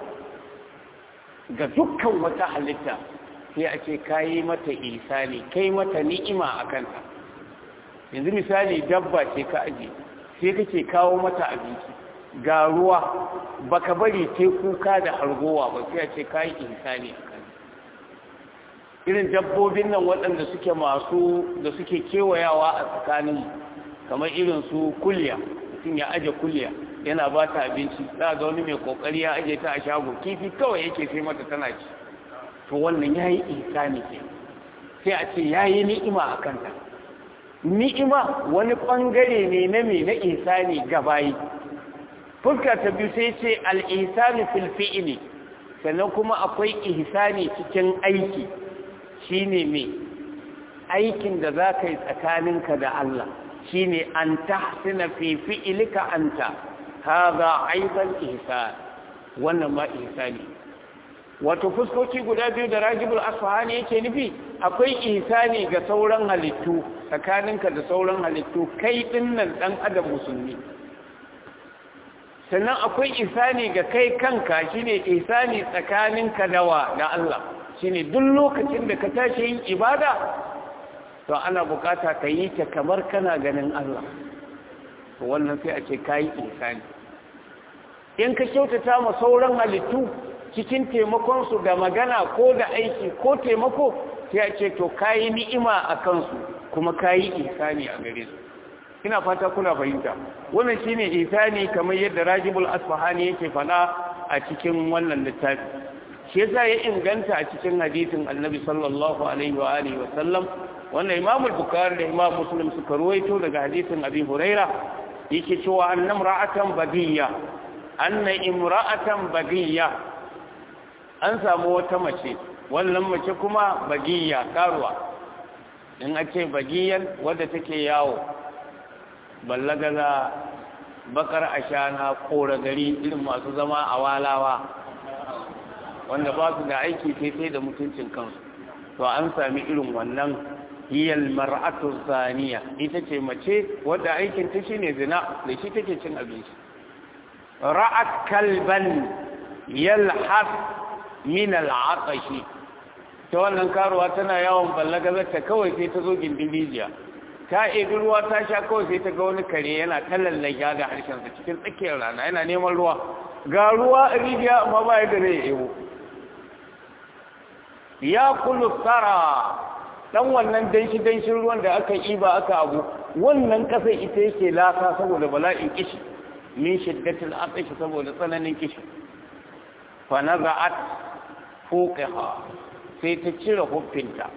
ga dukkan wata halitta sai a ce kayi mata ihsani kai mata ni'ima a kanta yanzu misali dabba ce ka aje sai kake kawo mata abinci ga ruwa baka bari ta kuka da hargowa ba sai a ce kayi ihsani a kanta irin dabbobin nan waɗanda suke masu da suke kewayawa a tsakanin kamar irin su kulya mutum ya aje kulya yana ba ta abinci za ga wani mai kokari ya aje ta a shago kifi kawai yake sai mata tana ci to wannan yayi ihsani ke sai a ce yayi ni'ima a kanta ni'ima wani bangare ne na me na ihsani gabayi fuska ta biyu sai ce al-ihsanu fil fi'li sannan kuma akwai ihsani cikin aiki shine me aikin da za ka yi tsakaninka da Allah shine an tahsina fi fi'lika anta hadha aidan ihsan wannan ma ihsani wato fuskoki guda biyu da rajibul asfahani yake nufi akwai ihsani ga sauran halittu tsakaninka da sauran halittu kai dinnan dan adam musulmi sannan akwai ihsani ga kai kanka shine ihsani tsakaninka da wa da Allah shine duk lokacin da ka tashi yin ibada to ana bukata ka yi ta kamar kana ganin Allah to wannan sai a ce kayi ihsani in ka kyautata ma sauran halittu cikin taimakon su da magana ko da aiki ko taimako sai a ce to kayi ni'ima a kansu kuma kayi ihsani a gare su ina fata kuna fahimta wannan shine ihsani kamar yadda Rajibul Asfahani yake faɗa a cikin wannan littafi shi yasa ya inganta a cikin hadisin Annabi sallallahu alaihi wa alihi wa sallam wannan Imam Bukhari da Imam Muslim suka ruwaito daga hadisin Abi Huraira yake cewa annam ra'atan bagiyya anna imra'atan bagiyya an samu wata mace wannan mace kuma bagiyya karuwa in a ce bagiyan wadda take yawo ballagaza bakar ashana kora gari irin masu zama a walawa wanda ba su da aiki sai sai da mutuncin kansu to an sami irin wannan hiyal mar'atu zaniya ita ce mace wadda aikin ta shine zina da shi take cin abinci ra'at kalban yalhas min al'atashi ta wannan karuwa tana yawon ballagazar ta kawai sai ta zo gindin rijiya ta ebi ruwa ta sha kawai sai ta ga wani kare yana tallallaga da harshensa cikin tsakiyar rana yana neman ruwa ga ruwa a rijiya amma ba ya gane ya ebo ya kulu tsara dan wannan danshi danshin ruwan da aka yi ba aka abu wannan kasar ita yake lasa saboda bala'in kishi min shiddatil atashi saboda tsananin kishi fa naza'at fuqaha sai ta cire huffinta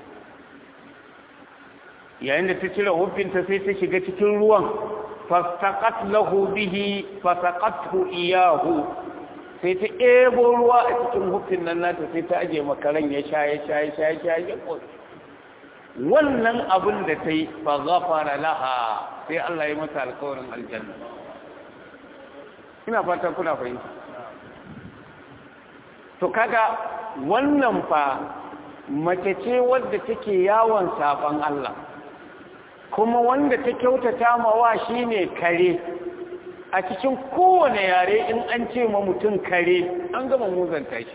yayin da ta cire huffinta sai ta shiga cikin ruwan fastaqat lahu bihi fasaqathu iyahu sai ta ebo ruwa a cikin huffin nan nata sai ta aje makaran ya sha ya sha ya sha ya sha ya wannan abin da ta yi fa ghafara laha sai Allah ya mata alƙawarin aljanna ina fata kuna fahimta to kaga wannan fa mace ce wadda take yawon saban Allah kuma wanda ta kyautata mawa shine kare a cikin kowane yare in an ce ma mutum kare an gama muzanta shi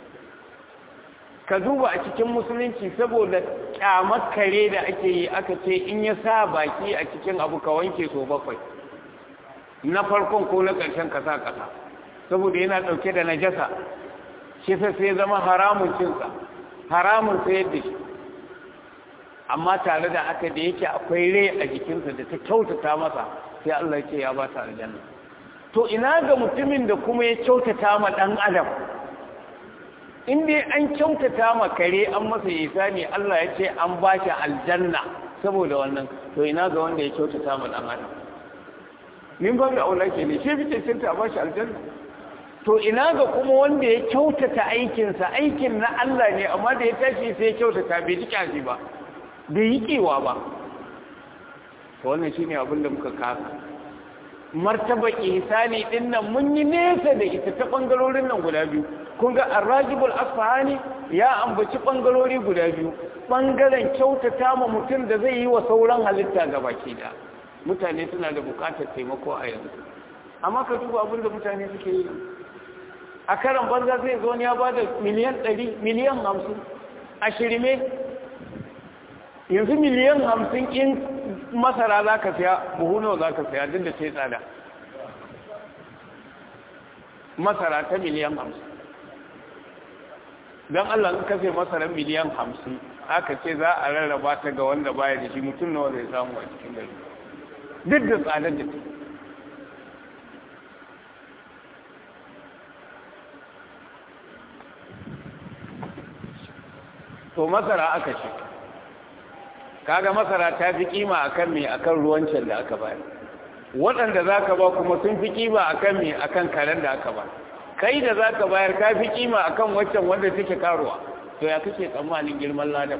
ka duba a cikin musulunci saboda kyamar kare da ake yi aka ce in ya sa baki a cikin abu ka wanke so bakwai na farkon ko na ƙarshen kasa kasa saboda yana ɗauke da najasa shi sai zama haramun cinsa haramun sayar da shi amma tare da aka da yake akwai rai a jikinsa da ta kyautata masa sai Allah ce ya ba ta aljanna to ina ga mutumin da kuma ya kyautata ma dan adam in dai an kyautata ma kare an masa ne Allah ya ce an ba shi aljanna saboda wannan to ina ga wanda ya kyautata ma dan adam min ba da aula ke ne shi fice cinta ba shi aljanna to ina ga kuma wanda ya kyautata aikinsa aikin na Allah ne amma da ya tashi sai ya kyautata bai ji kyashi ba bai yi kewa ba wannan shine abin da muka kasa martaba ihsani din nan mun yi nesa da ita ta bangarorin nan guda biyu kun ga arrajibul asfahani ya ambaci bangarori guda biyu bangaren kyautata ma mutum da zai yi wa sauran halitta gabaki da mutane suna da bukatar taimako a yanzu amma ka duba abin da mutane suke yi a karan banza zai zo ya ba da miliyan 100 miliyan 50 a shirme yanzu miliyan hamsin in masara za ka siya buhu nawa za ka siya duk da ce tsada masara ta miliyan hamsin don Allah in kasai masarar miliyan hamsin aka ce za a rarraba ta ga wanda baya da shi mutum nawa zai samu a cikin gari duk da tsadar da ta to masara aka ce kaga masara ta fi kima akan me akan ruwancin da aka bayar waɗanda za ka ba kuma sun fi kima akan me akan karen da aka ba kai da za ka bayar ka fi kima akan waccan wanda take karuwa to ya kake tsammanin girman ladan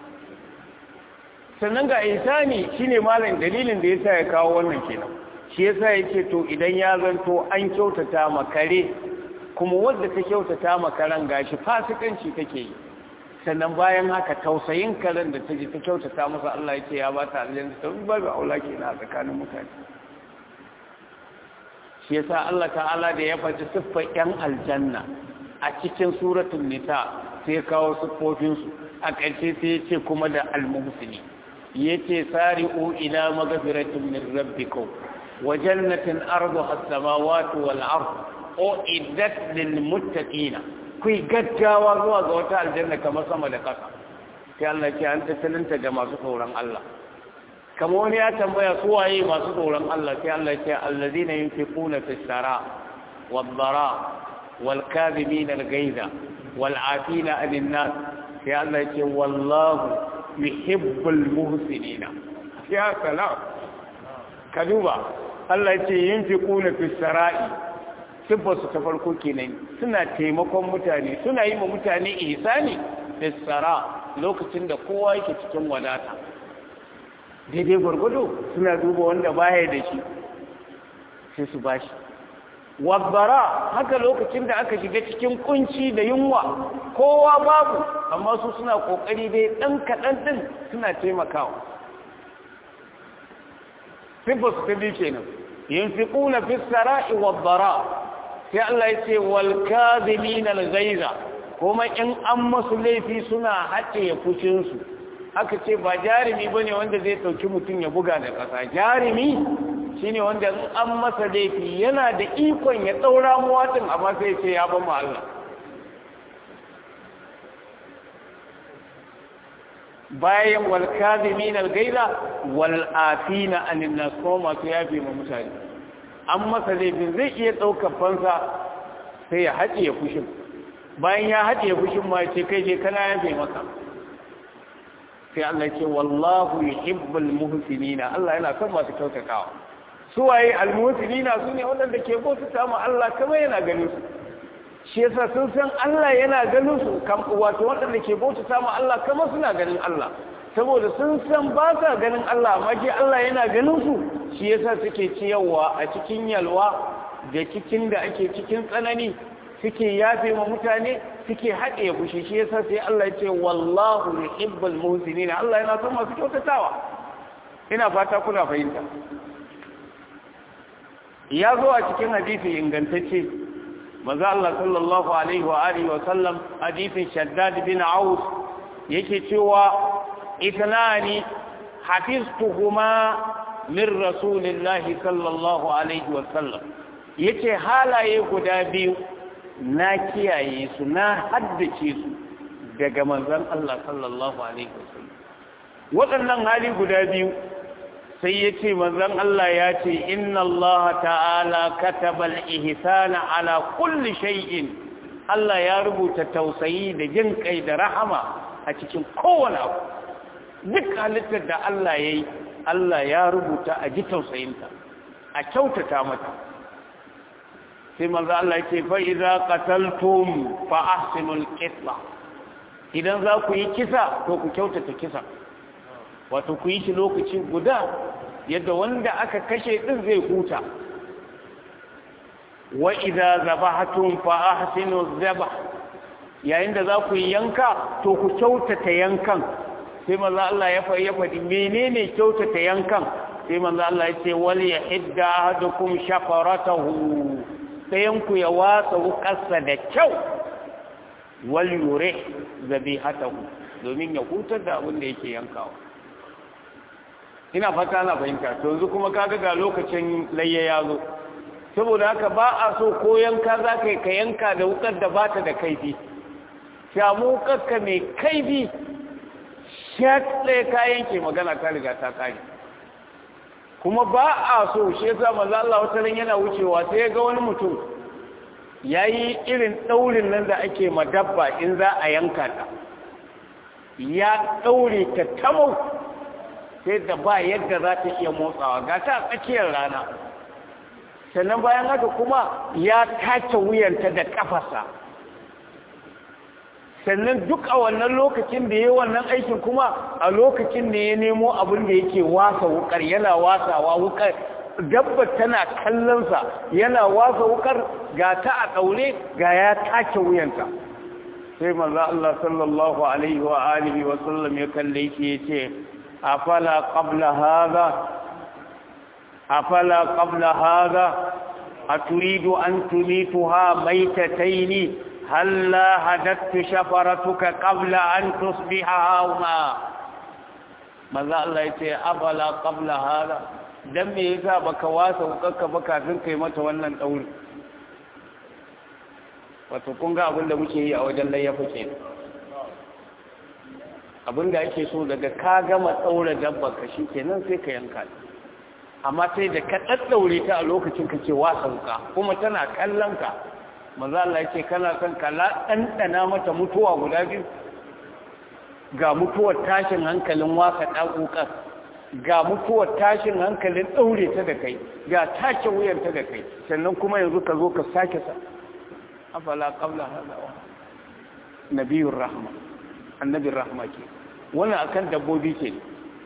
sannan ga insani shine malam dalilin da yasa ya kawo wannan kenan shi yasa yake to idan ya zanto an kyautata ma kare kuma wanda ta kyautata ma karen gashi fasikanci take yi sannan bayan haka tausayin karen da ta ji ta kyautata masa Allah ya ce ya ba ta aljanna ta ba ga aula ke na tsakanin mutane shi yasa Allah ta'ala da ya faɗi siffar yan aljanna a cikin suratul nisa sai kawo siffofin su a ƙarshe sai ya ce kuma da almuhsini yace sari'u ila maghfiratin min rabbikum wa jannatin arduha as-samawati wal ard uiddat lil muttaqina ku yi gaggawa zuwa ga wata aljanna kamar sama da ƙasa sai Allah ce an tattalinta ga masu tsoron Allah kamar wani ya tambaya su waye masu tsoron Allah sai Allah ce allazina yunfiquna fis sara wad dara wal kadhibina al ghaiza wal afina anin nas sai Allah ce wallahu yuhibbul muhsinina ya salam ka duba Allah ce yunfiquna fis sara'i siffarsu ta farko kenan suna taimakon mutane suna yi ma mutane ihsani da tsara lokacin da kowa yake cikin wadata daidai gwargwado suna duba wanda baya da shi sai su bashi wabbara haka lokacin da aka shiga cikin kunci da yunwa kowa babu amma su suna kokari dai dan kaɗan din suna taimakawa siffarsu ta biyu kenan yunfiquna fis sara'i wabbara sai Allah ya ce wal kadhibina al ghaiza kuma in an masu laifi suna haɗe fushin su aka ce ba jarimi bane wanda zai dauki mutum ya buga da ƙasa jarimi shine wanda in an masa laifi yana da ikon ya daura muwatin amma sai ce ya ba mu Allah bayan wal kadhibina al ghaiza wal afina anin nas kuma masu yafi ma mutane an masa laifin zai iya ɗaukar fansa sai ya haɗe fushin bayan ya haɗe fushin ma ce kai je kana yafe maka sai Allah ce wallahu yuhibbul muhsinina Allah yana son masu kyautatawa su waye almuhsinina su ne waɗanda ke bauta ma Allah kamar yana ganin su shi yasa sun san Allah yana ganin su kam wato waɗanda ke bauta ma Allah kamar suna ganin Allah saboda sun san ba sa ganin Allah amma ke Allah yana ganin su shi yasa suke ciyarwa a cikin yalwa da cikin da ake cikin tsanani suke yafe ma mutane suke haɗe fushi shi yasa sai Allah ya ce wallahu yuhibbul muhsinin Allah yana son masu kyautatawa ina fata kuna fahimta ya zo a cikin hadisi ingantacce manzo Allah sallallahu alaihi wa alihi wa sallam hadisin Shaddad bin Aus yake cewa ithnani hafiztuhuma min rasulillahi sallallahu alaihi wa sallam yace halaye guda biyu na kiyaye su na haddace su daga manzon Allah sallallahu alaihi wasallam waɗannan hali guda biyu sai ya ce manzon Allah ya ce inna Allah ta'ala kataba al-ihsana ala kulli shay'in Allah ya rubuta tausayi da jin kai da rahama a cikin kowane abu duk halittar da Allah ya yi Allah ya rubuta a ji tausayinta a kyautata mata sai manzo Allah ce fa idza qataltum fa ahsinul qitla idan za ku yi kisa to ku kyautata kisa wato ku yi shi lokaci guda yadda wanda aka kashe din zai huta wa idza zabahatum fa ahsinu zabah yayin da za ku yi yanka to ku kyautata yankan sai manzo Allah ya faɗi ya faɗi menene kyautata yankan sai manzo Allah ya ce wal yahidda ahadukum shafaratahu sayan ku ya watsa wukarsa da kyau wal yure zabihatahu domin ya hutar da abin da yake yankawa ina fata na fahimta to yanzu kuma kaga ga lokacin layya ya zo saboda haka ba a so ko yanka za ka ka yanka da wukar da ba ta da kaifi shamu wukarka mai kaifi shat ɗaya ka yanke magana ta riga ta kare kuma ba a so shi yasa manzo Allah wata ran yana wucewa sai ya ga wani mutum yayi irin daurin nan da ake madabba in za a yanka ta ya daure ta tamau sai da ba yadda za ta iya motsawa ga ta tsakiyar rana sannan bayan haka kuma ya tace wuyanta da kafarsa sannan duk a wannan lokacin da ya wannan aikin kuma a lokacin da ya nemo abin da yake wasa wukar yana wasawa wukar dabbar tana kallonsa yana wasa wukar ga ta a ɗaure ga ya take wuyanta sai manzo Allah sallallahu alaihi wa alihi wa sallam ya kalle shi yace afala qabla hadha afala qabla hadha aturidu an tumituha maitataini هلا هددت شفرتك قبل أن تصبح هاهنا ماذا الله يتي أفلا قبل هذا dan me yasa baka wasa hukakka ba kafin kai mata wannan dauri wato kun ga abin da muke yi a wajen layyafa ke abin da ake so daga ka gama daura dabba ka shi kenan sai ka yanka amma sai da ka daddaure ta a lokacin ka ce wasa huka kuma tana kallon ka maza Allah ya ce kana son kala ɗanɗana mata mutuwa guda biyu ga mutuwar tashin hankalin waka ɗaƙoƙar ga mutuwar tashin hankalin ɗaure ta da kai ga take wuyanta da kai sannan kuma yanzu ka zo ka sake sa afala qabla hadawa nabiyur rahma annabin rahma ke wannan akan dabbobi ke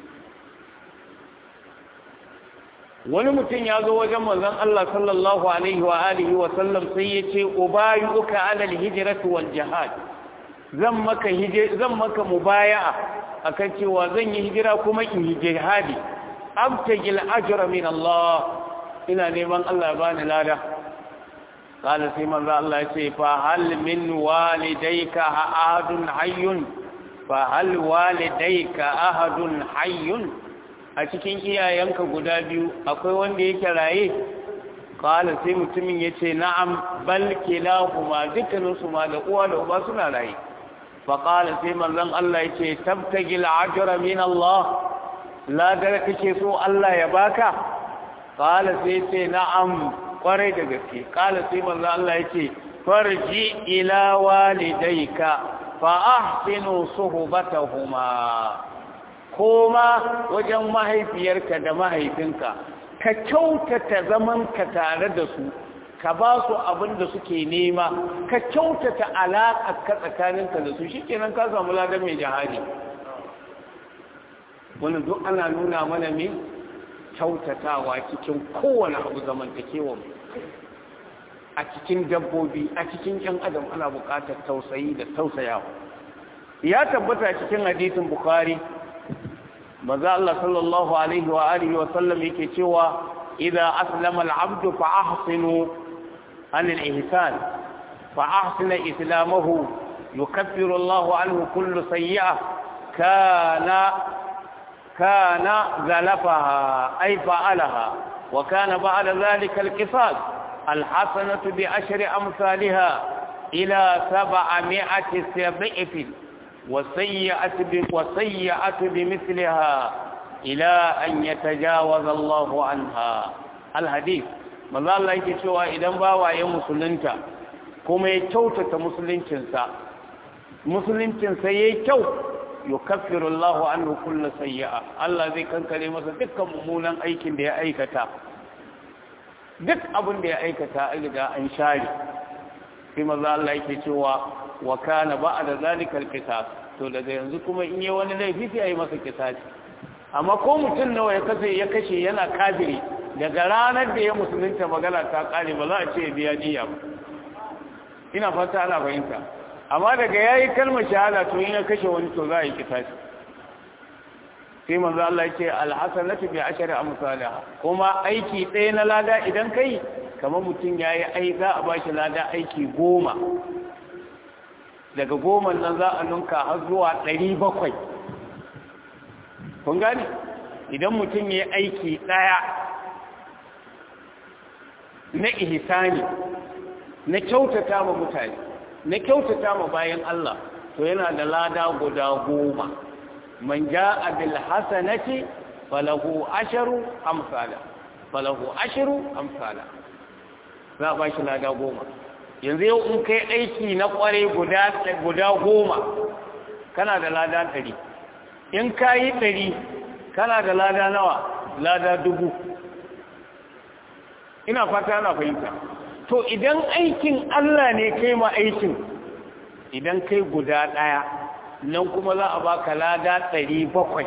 wani mutum ya zo wajen manzon Allah sallallahu alaihi wa alihi wa sallam sai ya ce ubayuka ala alhijrati wal jihad zan maka hijira zan maka mubaya'a akan cewa zan yi hijira kuma in yi jihadi abtagil ajra min Allah ina neman Allah ya bani lada qala sai manzo Allah ya ce fa hal min walidayka ahadun hayyun fa hal walidayka ahadun hayyun a cikin iyayenka guda biyu akwai wanda yake raye kala sai mutumin ya ce na'am bal kilahuma dukkaninsu ma da uwa da uba suna raye fa kala sai manzon Allah ya ce tabtagi al'ajra min Allah ladar kake so Allah ya baka kala sai ce na'am kwarai da gaske kala sai manzon Allah ya ce farji ila walidayka fa ahsinu suhbatahuma koma wajen mahaifiyarka da mahaifinka ka kyautata zamanka tare da su ka ba su abin da suke nema ka kyautata alaƙa ka tsakaninka da su shikenan ka samu ladan mai jihadi wani duk ana nuna mana ne kyautatawa cikin kowane abu zamantakewa a cikin dabbobi a cikin ƴan adam ana buƙatar tausayi da tausayawa ya tabbata cikin hadisin bukhari maza Allah sallallahu alaihi wa alihi wa sallam yake cewa idza aslama al-abdu fa ahsinu an al-ihsan fa ahsina islamahu yukaffiru Allah anhu kullu sayyi'ah kana kana zalafaha ay fa'alaha wa kana ba'da dhalika al-qisas al-hasanatu bi ashri amsalha إلى سبعمائة ضعف وسيئة وسيئة بمثلها إلى أن يتجاوز الله عنها الحديث maza Allah yake cewa idan bawa ya musulunta kuma ya kyautata musuluncinsa musuluncinsa ya yi kyau yukaffiru Allahu anhu kullu sayyi'a Allah zai kankare masa dukkan mummunan aikin da ya aikata duk abin da ya aikata an riga an share sai maza Allah yake cewa wa kana ba'da zalika al-qisas to daga yanzu kuma in yi wani laifi sai ayi masa kisasi amma ko mutum nawa ya kashe ya kashe yana kafiri daga ranar da ya musulunta magana ta kare ba za a ce biya niyya ba ina fata ana fahimta amma daga yayi kalmar shahada to in ya kashe wani to za a yi kisasi sai manzo Allah ya ce alhasanatu bi ashri amsalha kuma aiki ɗaya na lada idan kai kamar mutum yayi ai za a bashi lada aiki goma daga goma nan za a nunka har zuwa ɗari bakwai kun gani idan mutum ya aiki ɗaya na ihsani na kyautata ma mutane na kyautata ma bayan Allah to yana da lada guda goma man ja'a bil hasanati falahu asharu amsala falahu asharu amsala za a bashi lada goma yanzu yau in kai aiki na kware guda guda goma kana da lada ɗari in ka yi ɗari kana da lada nawa lada dubu ina fata ana fahimta to idan aikin Allah ne kai ma aikin idan kai guda ɗaya nan kuma za a baka lada ɗari bakwai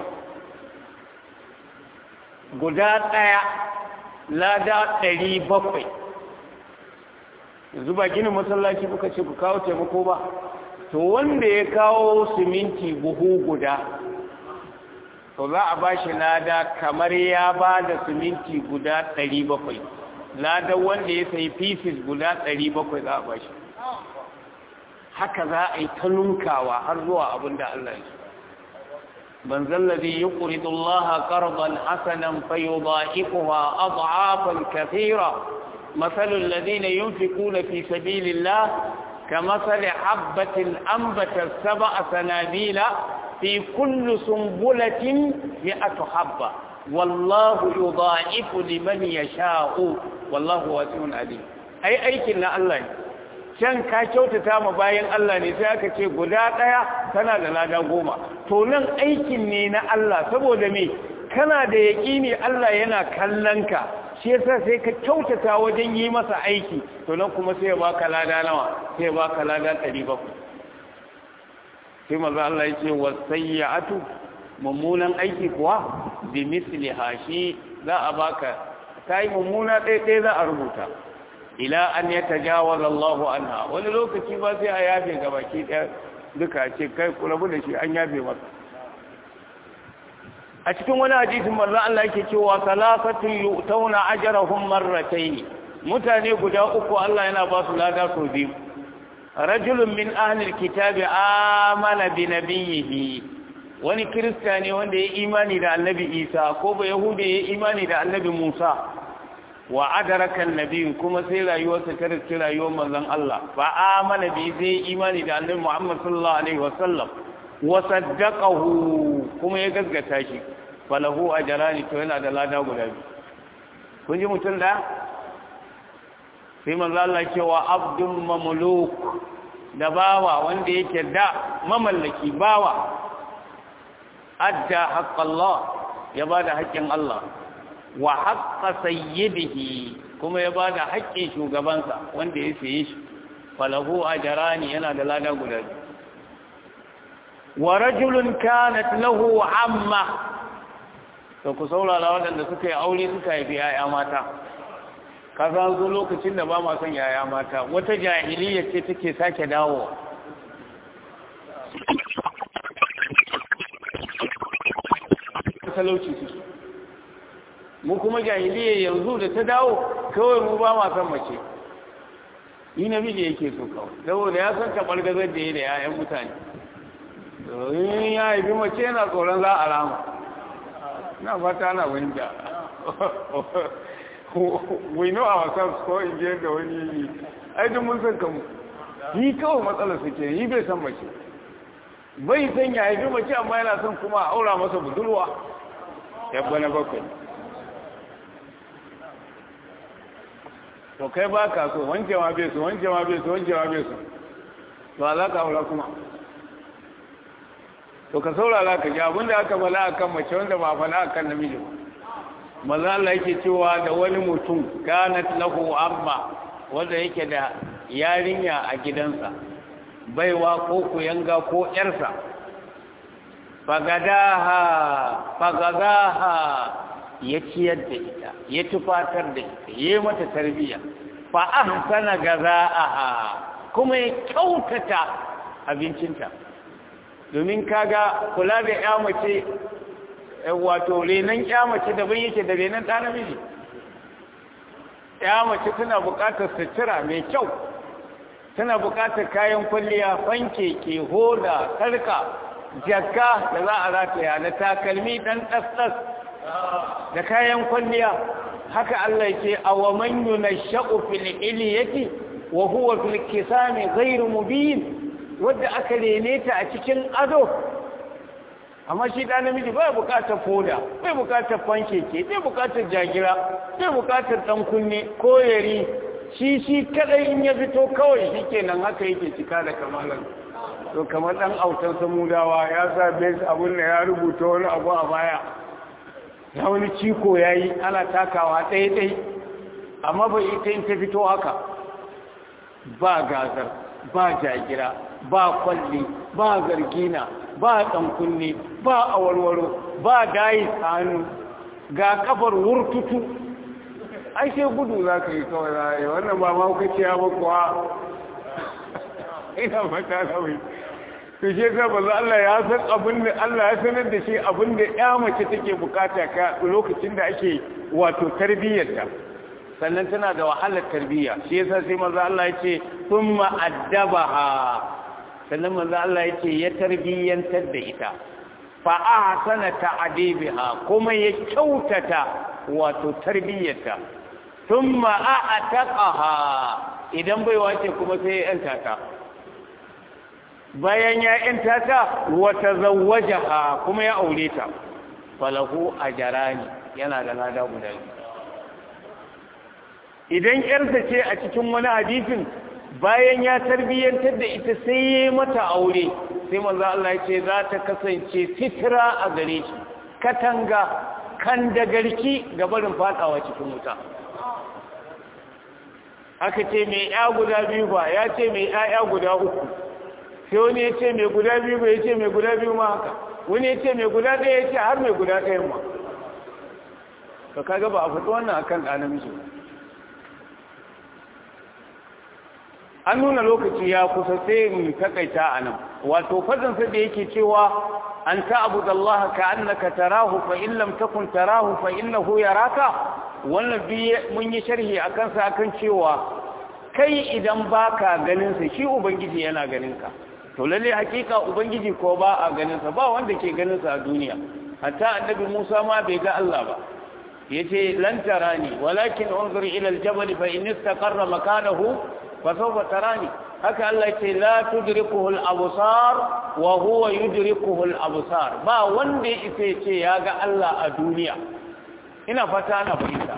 guda ɗaya lada ɗari bakwai yanzu ba ginin masallaci kuka ce ku kawo taimako ba to wanda ya kawo siminti buhu guda to za a ba shi lada kamar ya ba da siminti guda ɗari bakwai lada wanda ya sayi pieces guda ɗari bakwai za a ba shi haka za a yi ta nunkawa har zuwa abin da Allah ya من ذا الذي يقرض الله قرضا حسنا فيضاعفها أضعافا كثيرة مثل الذين ينفقون في سبيل الله كمثل حبة أنبت سبع سنابيل في كل سنبلة مئة حبة والله يضاعف لمن يشاء والله واسع عليم أي أيكنا الله can ka kyautata ma bayan Allah ne sai aka ce guda ɗaya tana da lada goma to nan aikin ne na Allah saboda me kana da yaƙini Allah yana kallon ka shi yasa sai ka kyautata wajen yi masa aiki to nan kuma sai ya baka lada nawa sai ya baka lada 700 sai manzo Allah ya ce wasayyatu mummunan aiki kuwa bi misliha shi za a baka kai mummuna ɗaya ɗaya za a rubuta ila an ya tajawaza Allah anha wani lokaci ba sai a yafe ga baki ɗaya duka ce kai ku rabu da shi an yafe masa a cikin wani hadisin manzo Allah yake cewa salasatu yu'tawna ajrahum marratayn mutane guda uku Allah yana ba su lada sau biyu rajulun min ahli alkitabi amana bi nabiyhi wani kirista ne wanda ya imani da annabi Isa ko ba yahudi ya imani da annabi Musa wa adaraka annabi kuma sai rayuwarsa ta riski rayuwar manzon Allah fa amana bi sai imani da annabi Muhammad sallallahu alaihi wasallam wa saddaqahu kuma ya gaskata shi falahu ajrani to yana da lada guda biyu kun ji mutum da sai manzo Allah cewa abdul mamluk da bawa wanda yake da mamallaki bawa adda haqqallah ya bada haƙƙin Allah wa haqqa sayyidihi kuma ya bada haƙƙin shugabansa wanda ya saye shi falahu ajrani yana da lada guda biyu wa rajulun kanat lahu amma to ku saurara waɗanda suka yi aure suka haifi yaya mata ka san zo lokacin da ba ma son yaya mata wata jahiliya ce take sake dawowa talauci suke mu kuma jahiliya yanzu da ta dawo kawai mu ba ma son mace yi namiji yake so kawai saboda ya san taɓar gazar da ya da 'ya'yan mutane in ya haifi mace yana tsoron za a rama na fata na wanda we know ourselves ko in je da wani aidin mun san kanmu yi kawai matsalar su ke yi bai san mace bai san ya haifi mace amma yana son kuma a aura masa budurwa yabba na bakwai to kai ba ka so wanke ma bai so wanke ma bai so wanke ma bai so to za ka aura kuma to ka saurara ka ji abinda aka bala akan mace wanda ba fala akan namiji ba maza Allah yake cewa da wani mutum kanat lahu amma wanda yake da yarinya a gidansa baiwa ko kuyanga ko yarsa fagadaha fagadaha ya ciyar da ita ya tufatar da ita ya mata tarbiyya fa ahsana gazaaha kuma ya kyautata abincinta domin kaga kula da ya mace wato renon ya mace daban yake da renon ɗa namiji ya mace tana buƙatar sutura mai kyau tana buƙatar kayan kwalliya fanke ke hoda sarka jakka da za a rataya da takalmi ɗan ɗas-ɗas da kayan kwalliya haka Allah ke a wa man yunashsha'u fil iliyati wa huwa fil kisami ghairu mubin wadda aka rene ta a cikin ado amma shi ɗan namiji bai buƙatar foda bai buƙatar fankeke bai buƙatar jagira bai buƙatar ɗan kunne ko yari shi shi kadai in ya fito kawai shi kenan haka yake cika da kamalan to kamar ɗan autan samudawa ya sa bes abun da ya rubuta wani abu a baya ya wani ciko ya yi ana takawa ɗaya-ɗai amma bai ita in ta fito haka ba gazar ba jagira ba kwalli ba zargina ba kunne ba awarwaro ba dayi hannu ga kafar wurtutu ai sai gudu za ka yi kawai za yi wannan ba ma kuka ciya ba kuwa ina fata kawai to shi yasa ba Allah ya san abin da Allah ya sanar da shi abin da ya mace take bukata ka lokacin da ake wato tarbiyyarta sannan tana da wahalar tarbiyya shi yasa sai manzo Allah ya ce thumma addabaha sannan manzo Allah ya ce ya tarbiyyantar da ita fa ahsana ta'dibiha kuma ya kyautata wato tarbiyyarta thumma a'taqaha idan bai wace kuma sai ya yanta ta bayan ya yanta ta wa tazawwajaha kuma ya aure ta falahu ajrani yana da lada guda idan yarsa ce a cikin wani hadisin bayan ya tarbiyyantar da ita sai ya mata aure sai manzo Allah ya ce za ta kasance fitira a gare shi katanga kan da garki ga barin fadawa cikin wuta aka ce mai ya guda biyu ba ya ce mai ya guda uku sai wani ya ce mai guda biyu ba ya ce mai guda biyu ma haka wani ya ce mai guda ɗaya ya ce har mai guda ɗaya ma ka kaga ba a fito wannan akan ɗa namiji ba an nuna lokaci ya kusa sai mu takaita a nan wato fadinsa da yake cewa an ta'budu Allah ka annaka tarahu fa in lam takun tarahu fa innahu yaraka wannan bi mun yi sharhi akan sa akan cewa kai idan baka ganin sa shi ubangiji yana ganin ka to lalle hakika ubangiji ko ba a ganin sa ba wanda ke ganin sa a duniya hatta annabi Musa ma bai ga Allah ba yace lan tarani walakin unzur ila al-jabal fa in istaqarra makanahu فسوف تراني haka Allah ce la tudrikuhu al-absar wa huwa yudrikuhu al-absar ba wanda yake ce ya ga Allah a duniya ina fata ana fahimta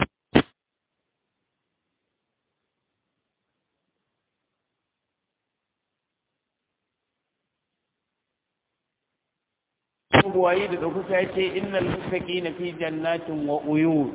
buwayi da kuka yace innal muttaqina fi jannatin wa uyun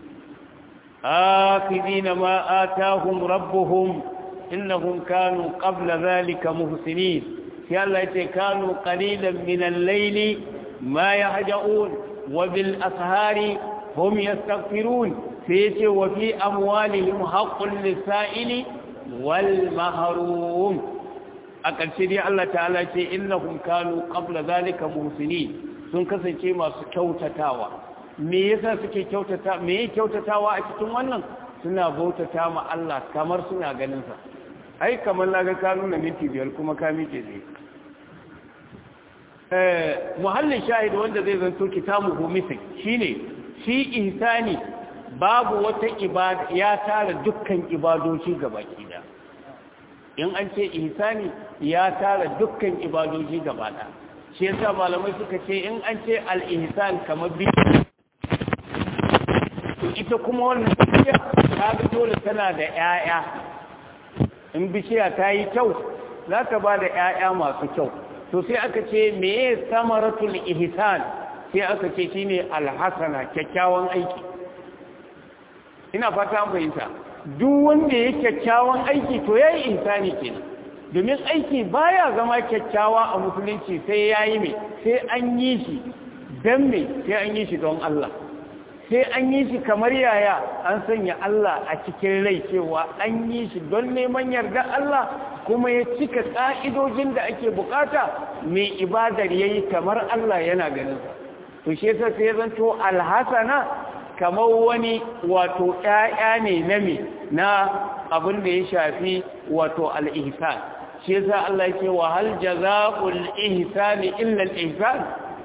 آخذين ما آتاهم ربهم إنهم كانوا قبل ذلك محسنين في الله كانوا قليلا من الليل ما يهجؤون وبالأسهار هم يستغفرون فيتي وفي أموالهم حق للسائل والمهروم أكل شدي الله تعالى إنهم كانوا قبل ذلك محسنين sun kasance masu kyautatawa me yasa suke kyautata me kyautatawa a cikin wannan suna bautata ma Allah kamar suna ganin sa ai kamar naga ka nuna minti biyar kuma ka miƙe zai eh muhallin shahid wanda zai zanto kitabu misik shine shi ihsani babu wata ibada ya tara dukkan ibadoci gabaki da in an ce ihsani ya tara dukkan ibadoji gaba ɗaya shi yasa malamai suka ce in an ce al-ihsan kamar bi ita kuma wannan bishiya ta ga dole tana da 'ya'ya in bishiya ta yi kyau za ta ba da 'ya'ya masu kyau to sai aka ce meye samaratul ihsan sai aka ce shine alhasana kyakkyawan aiki ina fata an fahimta duk wanda ya kyakkyawan aiki to yayi ihsani kenan domin aiki baya zama kyakkyawa a musulunci sai yayi me sai an yi shi dan me sai an yi shi don Allah sai an yi shi kamar yaya an sanya Allah a cikin rai cewa an yi shi don neman yarda Allah kuma ya cika ƙa'idojin da ake bukata mai ibadar yayi kamar Allah yana ganin to shi yasa sai zanto alhasana kamar wani wato ƴaƴa ne na me na abin da ya shafi wato al-ihsan shi yasa Allah yake wa hal jazaa'ul ihsani illa al-ihsan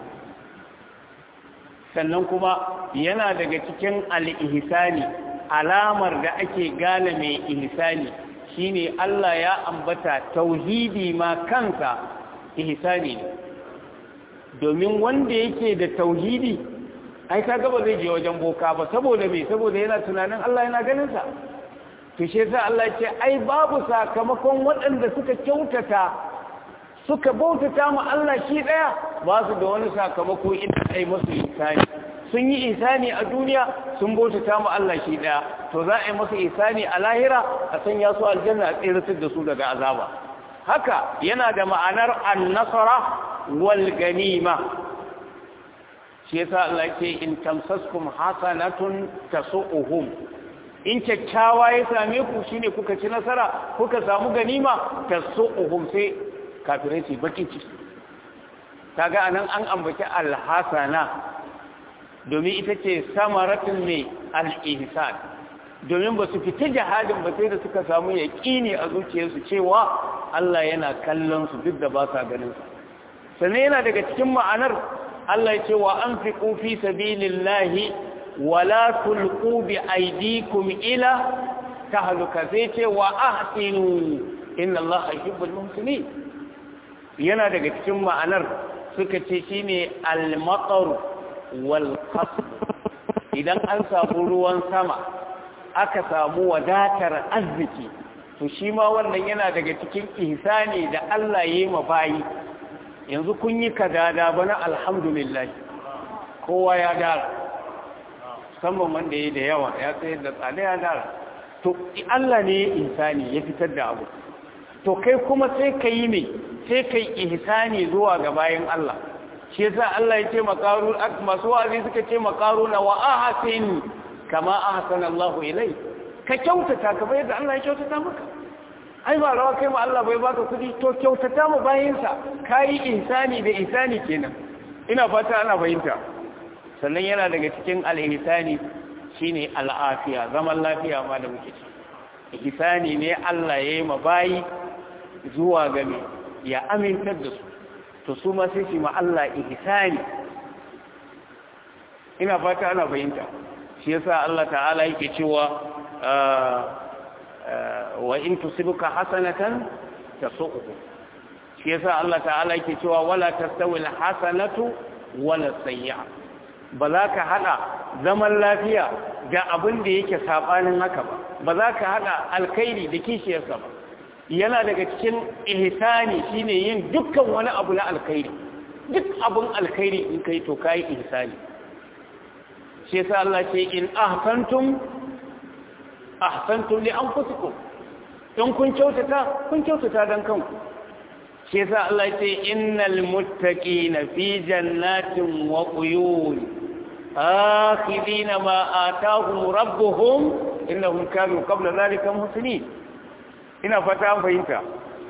sannan kuma yana daga cikin al-ihsani alamar da ake gane mai ihsani shine Allah ya ambata tauhidi ma kansa ihsani ne domin wanda yake da tauhidi ai kaga ba zai je wajen boka ba saboda me saboda yana tunanin Allah yana ganin sa to shi yasa Allah ya ce ai babu sakamakon waɗanda suka kyautata suka bautata mu Allah shi daya ba su da wani sakamako inda ai masu ihsani sun yi ihsani a duniya sun bautata mu Allah shi daya to za a yi masu ihsani a lahira a sanya su aljanna a tsiratar da su daga azaba haka yana da ma'anar an-nasara wal ganima shi yasa Allah ce in tamsaskum hasanatun tasu'uhum in kyakkyawa ya same ku shine kuka ci nasara kuka samu ganima tasu'uhum sai kafirai su baki ciki kaga anan an ambaci alhasana domin ita ce samaratun ne al-ihsan domin ba su fita jihadin ba sai da suka samu yaƙini a zuciyarsu cewa Allah yana kallon su duk da ba sa ganin su sannan yana daga cikin ma'anar Allah ya ce wa anfiqu fi sabilillahi wala tulqu bi aydikum ila tahluka sai ce wa ahsinu inna Allah yuhibbul muhsinin yana daga cikin ma'anar suka ce shine al-matar wal qasd idan an samu ruwan sama aka samu wadatar arziki to shi ma wannan yana daga cikin ihsani da Allah ya yi ma bayi yanzu kun yi kadada bana alhamdulillah kowa ya dara musamman wanda ya da yawa ya tsayar da tsada ya dara to Allah ne ya ihsani ya fitar da abu to kai kuma sai ka yi ne sai ka yi ihsani zuwa ga bayan Allah shi yasa Allah ya ce makaru masu wa'azi suka ce makaru na wa ahsin kama ahsana Allah ilai ka kyautata kamar yadda Allah ya kyautata maka ai ba rawa kai ma Allah bai baka kudi to kyautata mu bayin sa kai ihsani da ihsani kenan ina fata ana fahimta sannan yana daga cikin al-ihsani shine al-afiya zaman lafiya ma da muke ci ihsani ne Allah ya yi ma bayi zuwa ga me ya amintar da su to su ma sai su ma Allah ihsani ina fata ana fahimta shi yasa Allah ta'ala yake cewa wa in tusibuka hasanatan tasu'uhu shi yasa Allah ta'ala yake cewa wala tastawi alhasanatu wala sayyi'a ba za ka hada zaman lafiya ga abin da yake sabanin haka ba ba za ka hada alkhairi da kishiyarsa ba yana daga cikin ihsani shine yin dukkan wani abu na alkhairi duk abun alkhairi in kai to kai ihsani shi yasa Allah ce in ahsantum ahsantum li anfusikum in kun kyautata kun kyautata dan kanku shi yasa Allah ce innal muttaqina fi jannatin wa uyun akhidina ma atahum rabbuhum innahum kanu qabla dhalika muhsinin ina fata an fahimta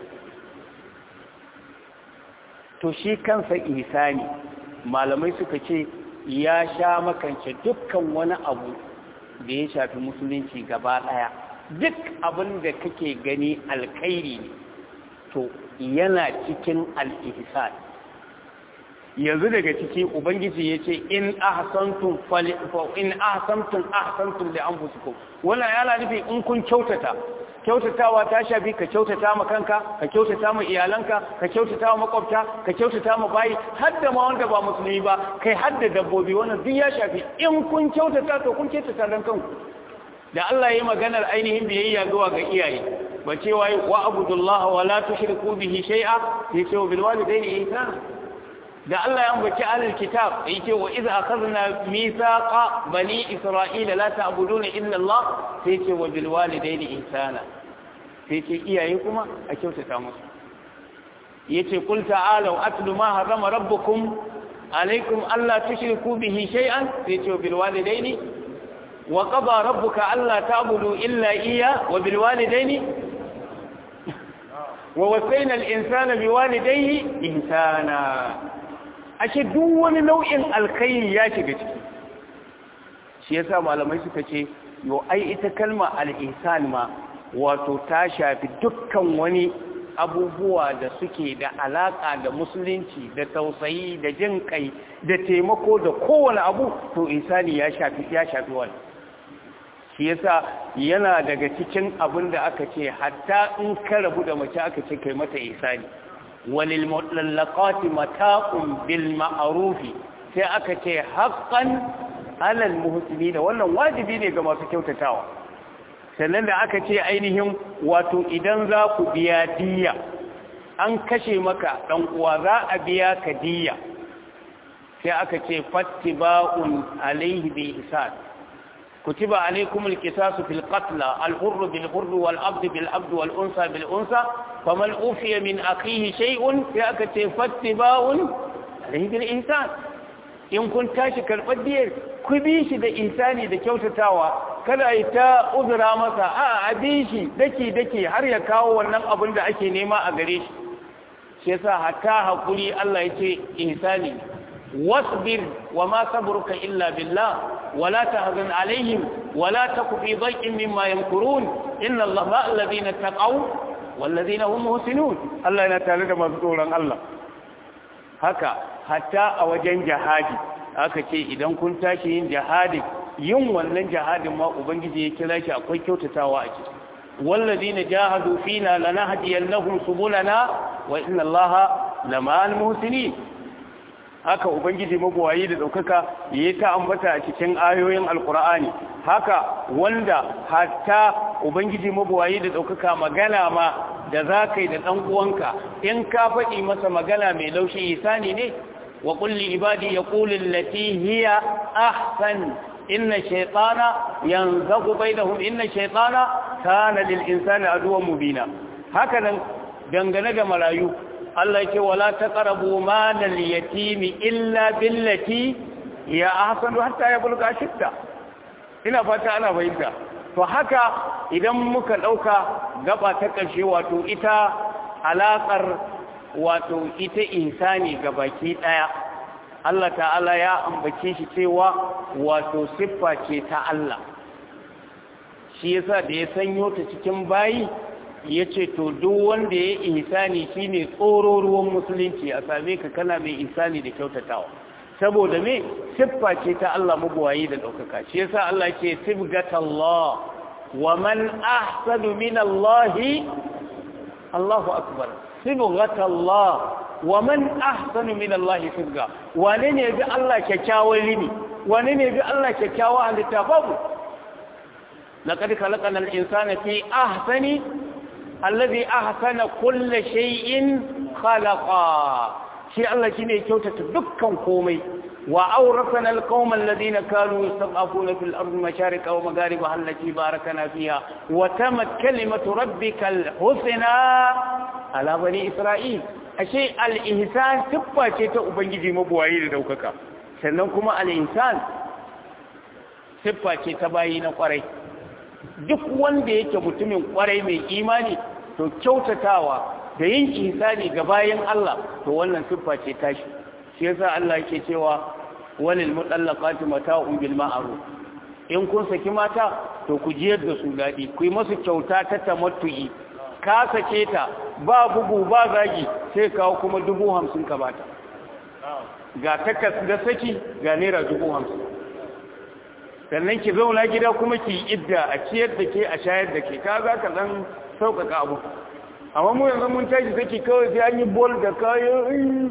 to shi kansa ihsani malamai suka ce ya sha makance dukkan wani abu da ya shafi musulunci gaba ɗaya duk abin da kake gani alkhairi ne to yana cikin al'ihsan yanzu daga ciki ubangiji ya ce in ahsantum fali in ahsantum ahsantum li anfusikum wannan yana nufi in kun kyautata kyautatawa ta shafi ka kyautata ma kanka ka kyautata ma iyalanka ka kyautata ma makwabta ka kyautata ma bayi har da ma wanda ba musulmi ba kai har da dabbobi wannan duk ya shafi in kun kyautata to kun kyautata dan kanku da Allah ya yi maganar ainihin biyayya zuwa ga iyaye ba cewa wa abudullah wa la tushriku bihi shay'a sai ce bil walidayni ihsana da Allah ya ambaci alal kitab yake wa idza akhadna mithaqa bani isra'ila la ta'buduna illa Allah sai ce wa bil walidayni ihsana sai ce iyaye kuma a kyautata musu yace qul ta'alu atlu ma harrama rabbukum alaykum alla tushriku bihi shay'an sai ce wa bil walidayni wa qada rabbuka alla ta'budu illa iyya wa bil walidayni wa wasayna al insana biwalidayhi ihsana ashe duk wani nau'in alkhairi ya shiga ciki shi yasa malamai suka ce yo ai ita kalma al-ihsan ma wato ta shafi dukkan wani abubuwa da suke da alaka da musulunci da tausayi da jin kai da taimako da kowane abu to ihsani ya shafi ya shafi wani shi yasa yana daga cikin abin da aka ce hatta in ka rabu da mace aka ce kai mata ihsani وللمطلقات متاع بالمعروف sai aka ce haqqan alal muhsinin wannan wajibi ne ga masu kyautatawa sannan da aka ce ainihin wato idan za ku biya diya an kashe maka dan uwa za a biya ka diya sai aka ce fattiba'un alaihi bi ihsan كتب عليكم القصاص في القتلى الحر بالحر والعبد بالعبد والأنثى بالأنثى فمن أوفي من أخيه شيء فأكت فاتباع عليه بالإنسان in kun tashi karɓar diyar ku bi shi da insani da kyautatawa kada yi ta uzura masa a a bi shi daki daki har ya kawo wannan abin da ake nema a gare shi shi yasa hatta hakuri Allah ya ce insani wasbir wa ma sabruka illa billah ولا تهزن عليهم ولا تك في ضيق مما يمكرون إن الله مع الذين اتقوا والذين هم محسنون الله yana tare da masu tsoron Allah haka hatta a wajen jihadi aka ce idan kun tashi yin jihadi yin wannan jihadin ma ubangiji ya kira shi akwai kyautatawa a ciki والذين جاهدوا فينا لنهدينهم سبلنا وإن الله لمع المحسنين haka ubangiji mabuwayi da ɗaukaka ya ta ambata a cikin ayoyin alkur'ani haka wanda hatta ubangiji mabuwayi da ɗaukaka magana ma da za ka yi da ɗan uwanka in ka faɗi masa magana mai laushi isani ne wa kulli ibadi ya kulin lati hiya ahsan inna shaytana yanzagu bainahum inna shaytana kana lil insani aduwwan mubina haka nan dangane da marayu Allah yake wala taqrabu malal yatimi illa billati ya ahsanu hatta yabluga shidda ina fata ana bayyana to haka idan muka dauka gaba ta karshe wato ita alakar wato ita insani gabaki daya Allah ta'ala ya ambace shi cewa wato siffa ce ta Allah shi yasa da ya sanyo ta cikin bayi ya ce to duk wanda ya ihsani shine tsoro ruwan musulunci a same ka kana mai ihsani da kyautatawa saboda me siffa ce ta Allah mabuwayi da daukaka shi yasa Allah ce sibgatallah wa man ahsanu min Allah Allahu akbar sibgatallah wa man ahsanu min Allah sibga wane ne bi Allah kyakkyawan limi wane ne bi Allah kyakkyawan halitta babu laqad khalaqnal insana fi ahsani allazi ahsana kulli shay'in khalaqa shi Allah shine kyautata dukkan komai wa awrasana alqawma alladhina kanu yastad'afuna fil ardi mashariqa wa magharibaha allati barakana fiha wa tamat kalimatu rabbikal husna ala bani isra'il ashe al-ihsan siffa ce ta ubangiji mabuwayi da daukaka sannan kuma al-ihsan siffa ce ta bayi na kwarai duk wanda yake mutumin kwarai mai imani to kyautatawa da yin ihsani ga bayan Allah to wannan siffa ce tashi shi yasa Allah yake cewa walil mutallaqati mata'un bil ma'ruf in kun saki mata to ku jiyar da su dadi ku yi musu kyauta ta tamattu'i ka sake ta ba bugu ba zagi sai kawo kuma dubu hamsin ka bata ga takas da saki ga naira dubu hamsin sannan ki zauna gida kuma ki idda a ciyar da ke a shayar da ke ka za ka ɗan sauƙaƙa abu amma mu yanzu mun tashi saki kawai sai an yi bol da kayan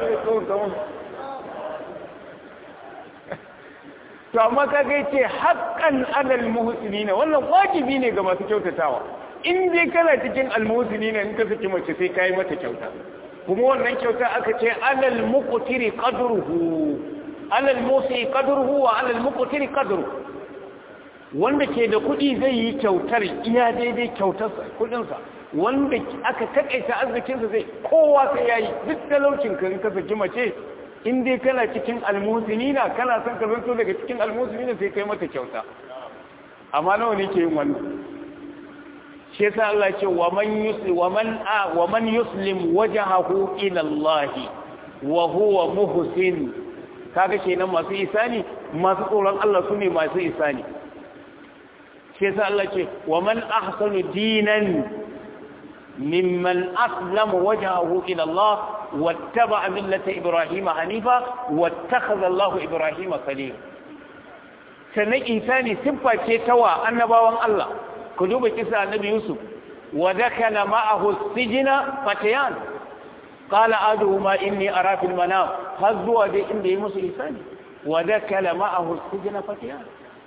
to amma ka ga ce haƙƙan alal muhsinina wannan wajibi ne ga masu kyautatawa in dai kana cikin almuhsinina in ka saki mace sai kai mata kyauta kuma wannan kyauta aka ce alal muqtiri qadruhu alal musi qadruhu wa alal muqtiri qadruhu wanda ke da kuɗi zai yi kyautar iya daidai kyautarsa kuɗinsa wanda aka takaita arzikinsa zai kowa sai yayi duk talaucin ka in ka saki mace in dai kana cikin almusinina kana son ka zanto daga cikin almusinina sai kai mata kyauta amma nawa ne ke yin wannan shi yasa Allah ce wa man yuslim wa man a wa man yuslim wajhahu ila Allah wa huwa muhsin kaga kenan masu isani masu tsoron Allah sune masu isani shi yasa Allah ce wa man ahsanu dinan mimman aslama wajhahu ila Allah واتبع ملة إبراهيم حنيفا واتخذ الله إبراهيم خليلا sannan insani siffa ce tawa annabawan Allah ku duba kisa annabi Yusuf wa dakala ma'ahu sijina fatayan qala aduhuma inni ara fil manam har zuwa dai inda yi musu insani wa dakala ma'ahu sijina fatayan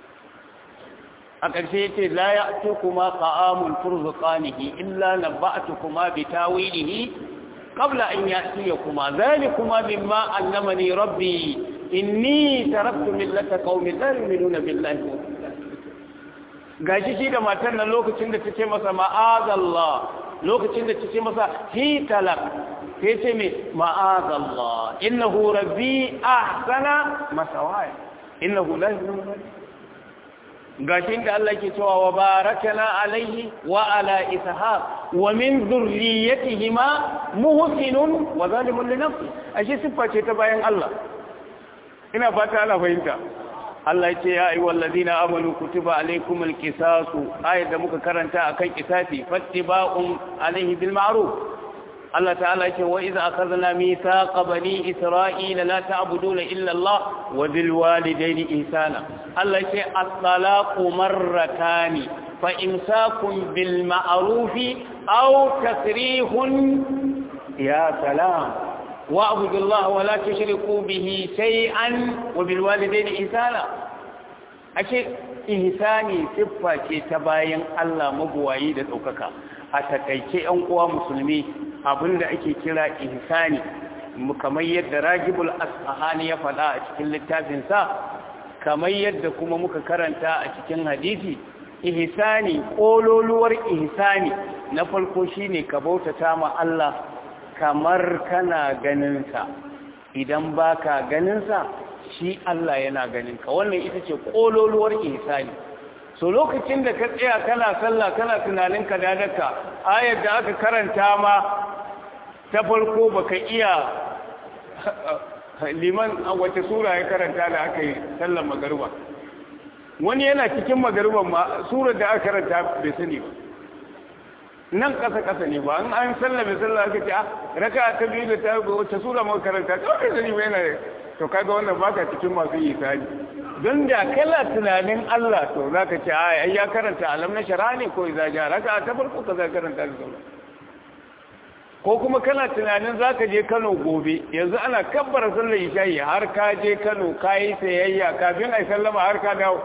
a ƙarshe yace la ya'tukuma qa'amun turzuqanihi illa nabba'tukuma bitawilihi قبل أن يأتيكما ذلكما مما علمني ربي إني تركت ملة قوم لا يؤمنون بالله gashi shi da matar nan lokacin da ta ce masa ma'azallah lokacin da ta ce masa hi talak sai ce me ma'azallah innahu rabbi ahsana masawaya innahu la yuhibbu gashin da Allah ke cewa wa barakana alaihi wa ala ishaq wa min dhurriyyatihima muhsinun wa zalimun li nafsi ashe siffa ce ta bayan Allah ina fata ana fahimta Allah ya ce ya ayyuhal ladina amanu kutiba alaykumul qisasu ayat da muka karanta akan qisasi fattiba'un alaihi bil ma'ruf Allah ta'ala ce wa iza akhadna mithaqa bani isra'ila la ta'buduna illa Allah wa bil walidayni ihsana Allah ce at-talaqu marratani fa imsakun bil ma'ruf aw tasrihun ya salam wa abudullaha wa la tushriku bihi shay'an wa bil walidayni ihsana ashe ihsani siffa ce ta bayan Allah mabuwayi da daukaka a takaice yan uwa musulmi abinda ake kira ihsani kamar yadda ragibul asfahani ya faɗa a cikin littafinsa kamar yadda kuma muka karanta a cikin hadisi ihsani kololuwar ihsani na farko shine ka bautata ma Allah kamar kana ganinsa idan baka ganinsa shi Allah yana ganinka wannan ita ce kololuwar ihsani so lokacin da ka tsaya kana sallah kana tunanin ka dadaka ayar da aka karanta ma ta farko baka iya liman a wace sura ya karanta da aka yi sallar magariba wani yana cikin magariban ma surar da aka karanta bai sani ba nan kasa kasa ne ba an an sallar mai sallar aka ce a raka ta biyu da ta wace sura ma karanta ta bai sani ba yana to kaga wannan baka cikin masu yi sani don da kala tunanin Allah to za ka ce ai ya karanta alam na shara ne ko iza ja raka ta farko ka za karanta da sauran ko kuma kana tunanin za ka je Kano gobe yanzu ana kabbara sallar isha'i har ka je Kano ka yi sayayya kafin a sallama har ka dawo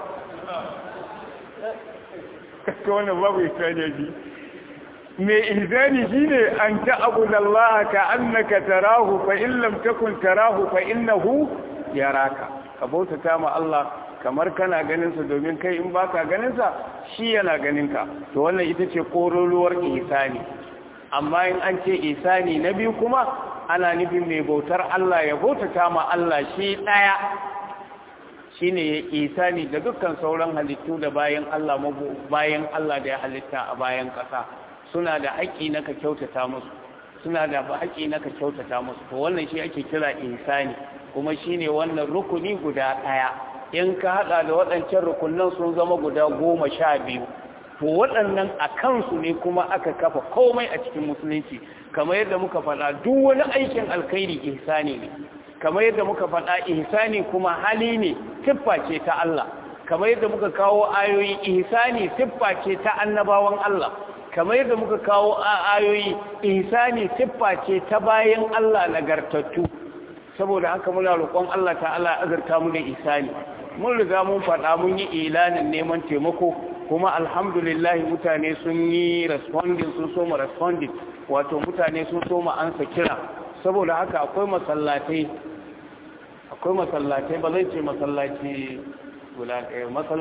ka wannan babu isha'i mai ihzani shine an ta'budu Allah ka annaka tarahu fa in lam takun tarahu fa innahu yaraka ka bautata ma Allah kamar kana ganin sa domin kai in baka ganin sa shi yana ganin ka to wannan ita ce koroluwar ihsani amma in an ce ihsani na biyu kuma ana nufin mai bautar Allah ya bautata ma Allah shi daya shine ya ihsani da dukkan sauran halittu da bayan Allah bayan Allah da ya halitta a bayan kasa suna da haƙƙi na ka kyautata musu suna da haƙƙi na ka kyautata musu to wannan shi ake kira ihsani kuma shine wannan rukuni guda ɗaya in ka haɗa da waɗancan rukunan sun zama guda goma sha biyu to waɗannan a kansu ne kuma aka kafa komai a cikin musulunci kamar yadda muka faɗa duk wani aikin alkhairi ihsani ne kamar yadda muka faɗa ihsani kuma hali ne siffa ce ta Allah kamar yadda muka kawo ayoyi ihsani siffa ce ta annabawan Allah kamar yadda muka kawo ayoyi ihsani siffa ce ta bayan Allah nagartattu saboda haka muna roƙon Allah ta'ala azurta mu da ihsani mun riga mun faɗa mun yi ilanin neman taimako kuma alhamdulillah mutane sun yi responding sun so mu responding wato mutane sun so mu ansa kira saboda haka akwai masallatai akwai masallatai ba zai ce masallaci guda ɗaya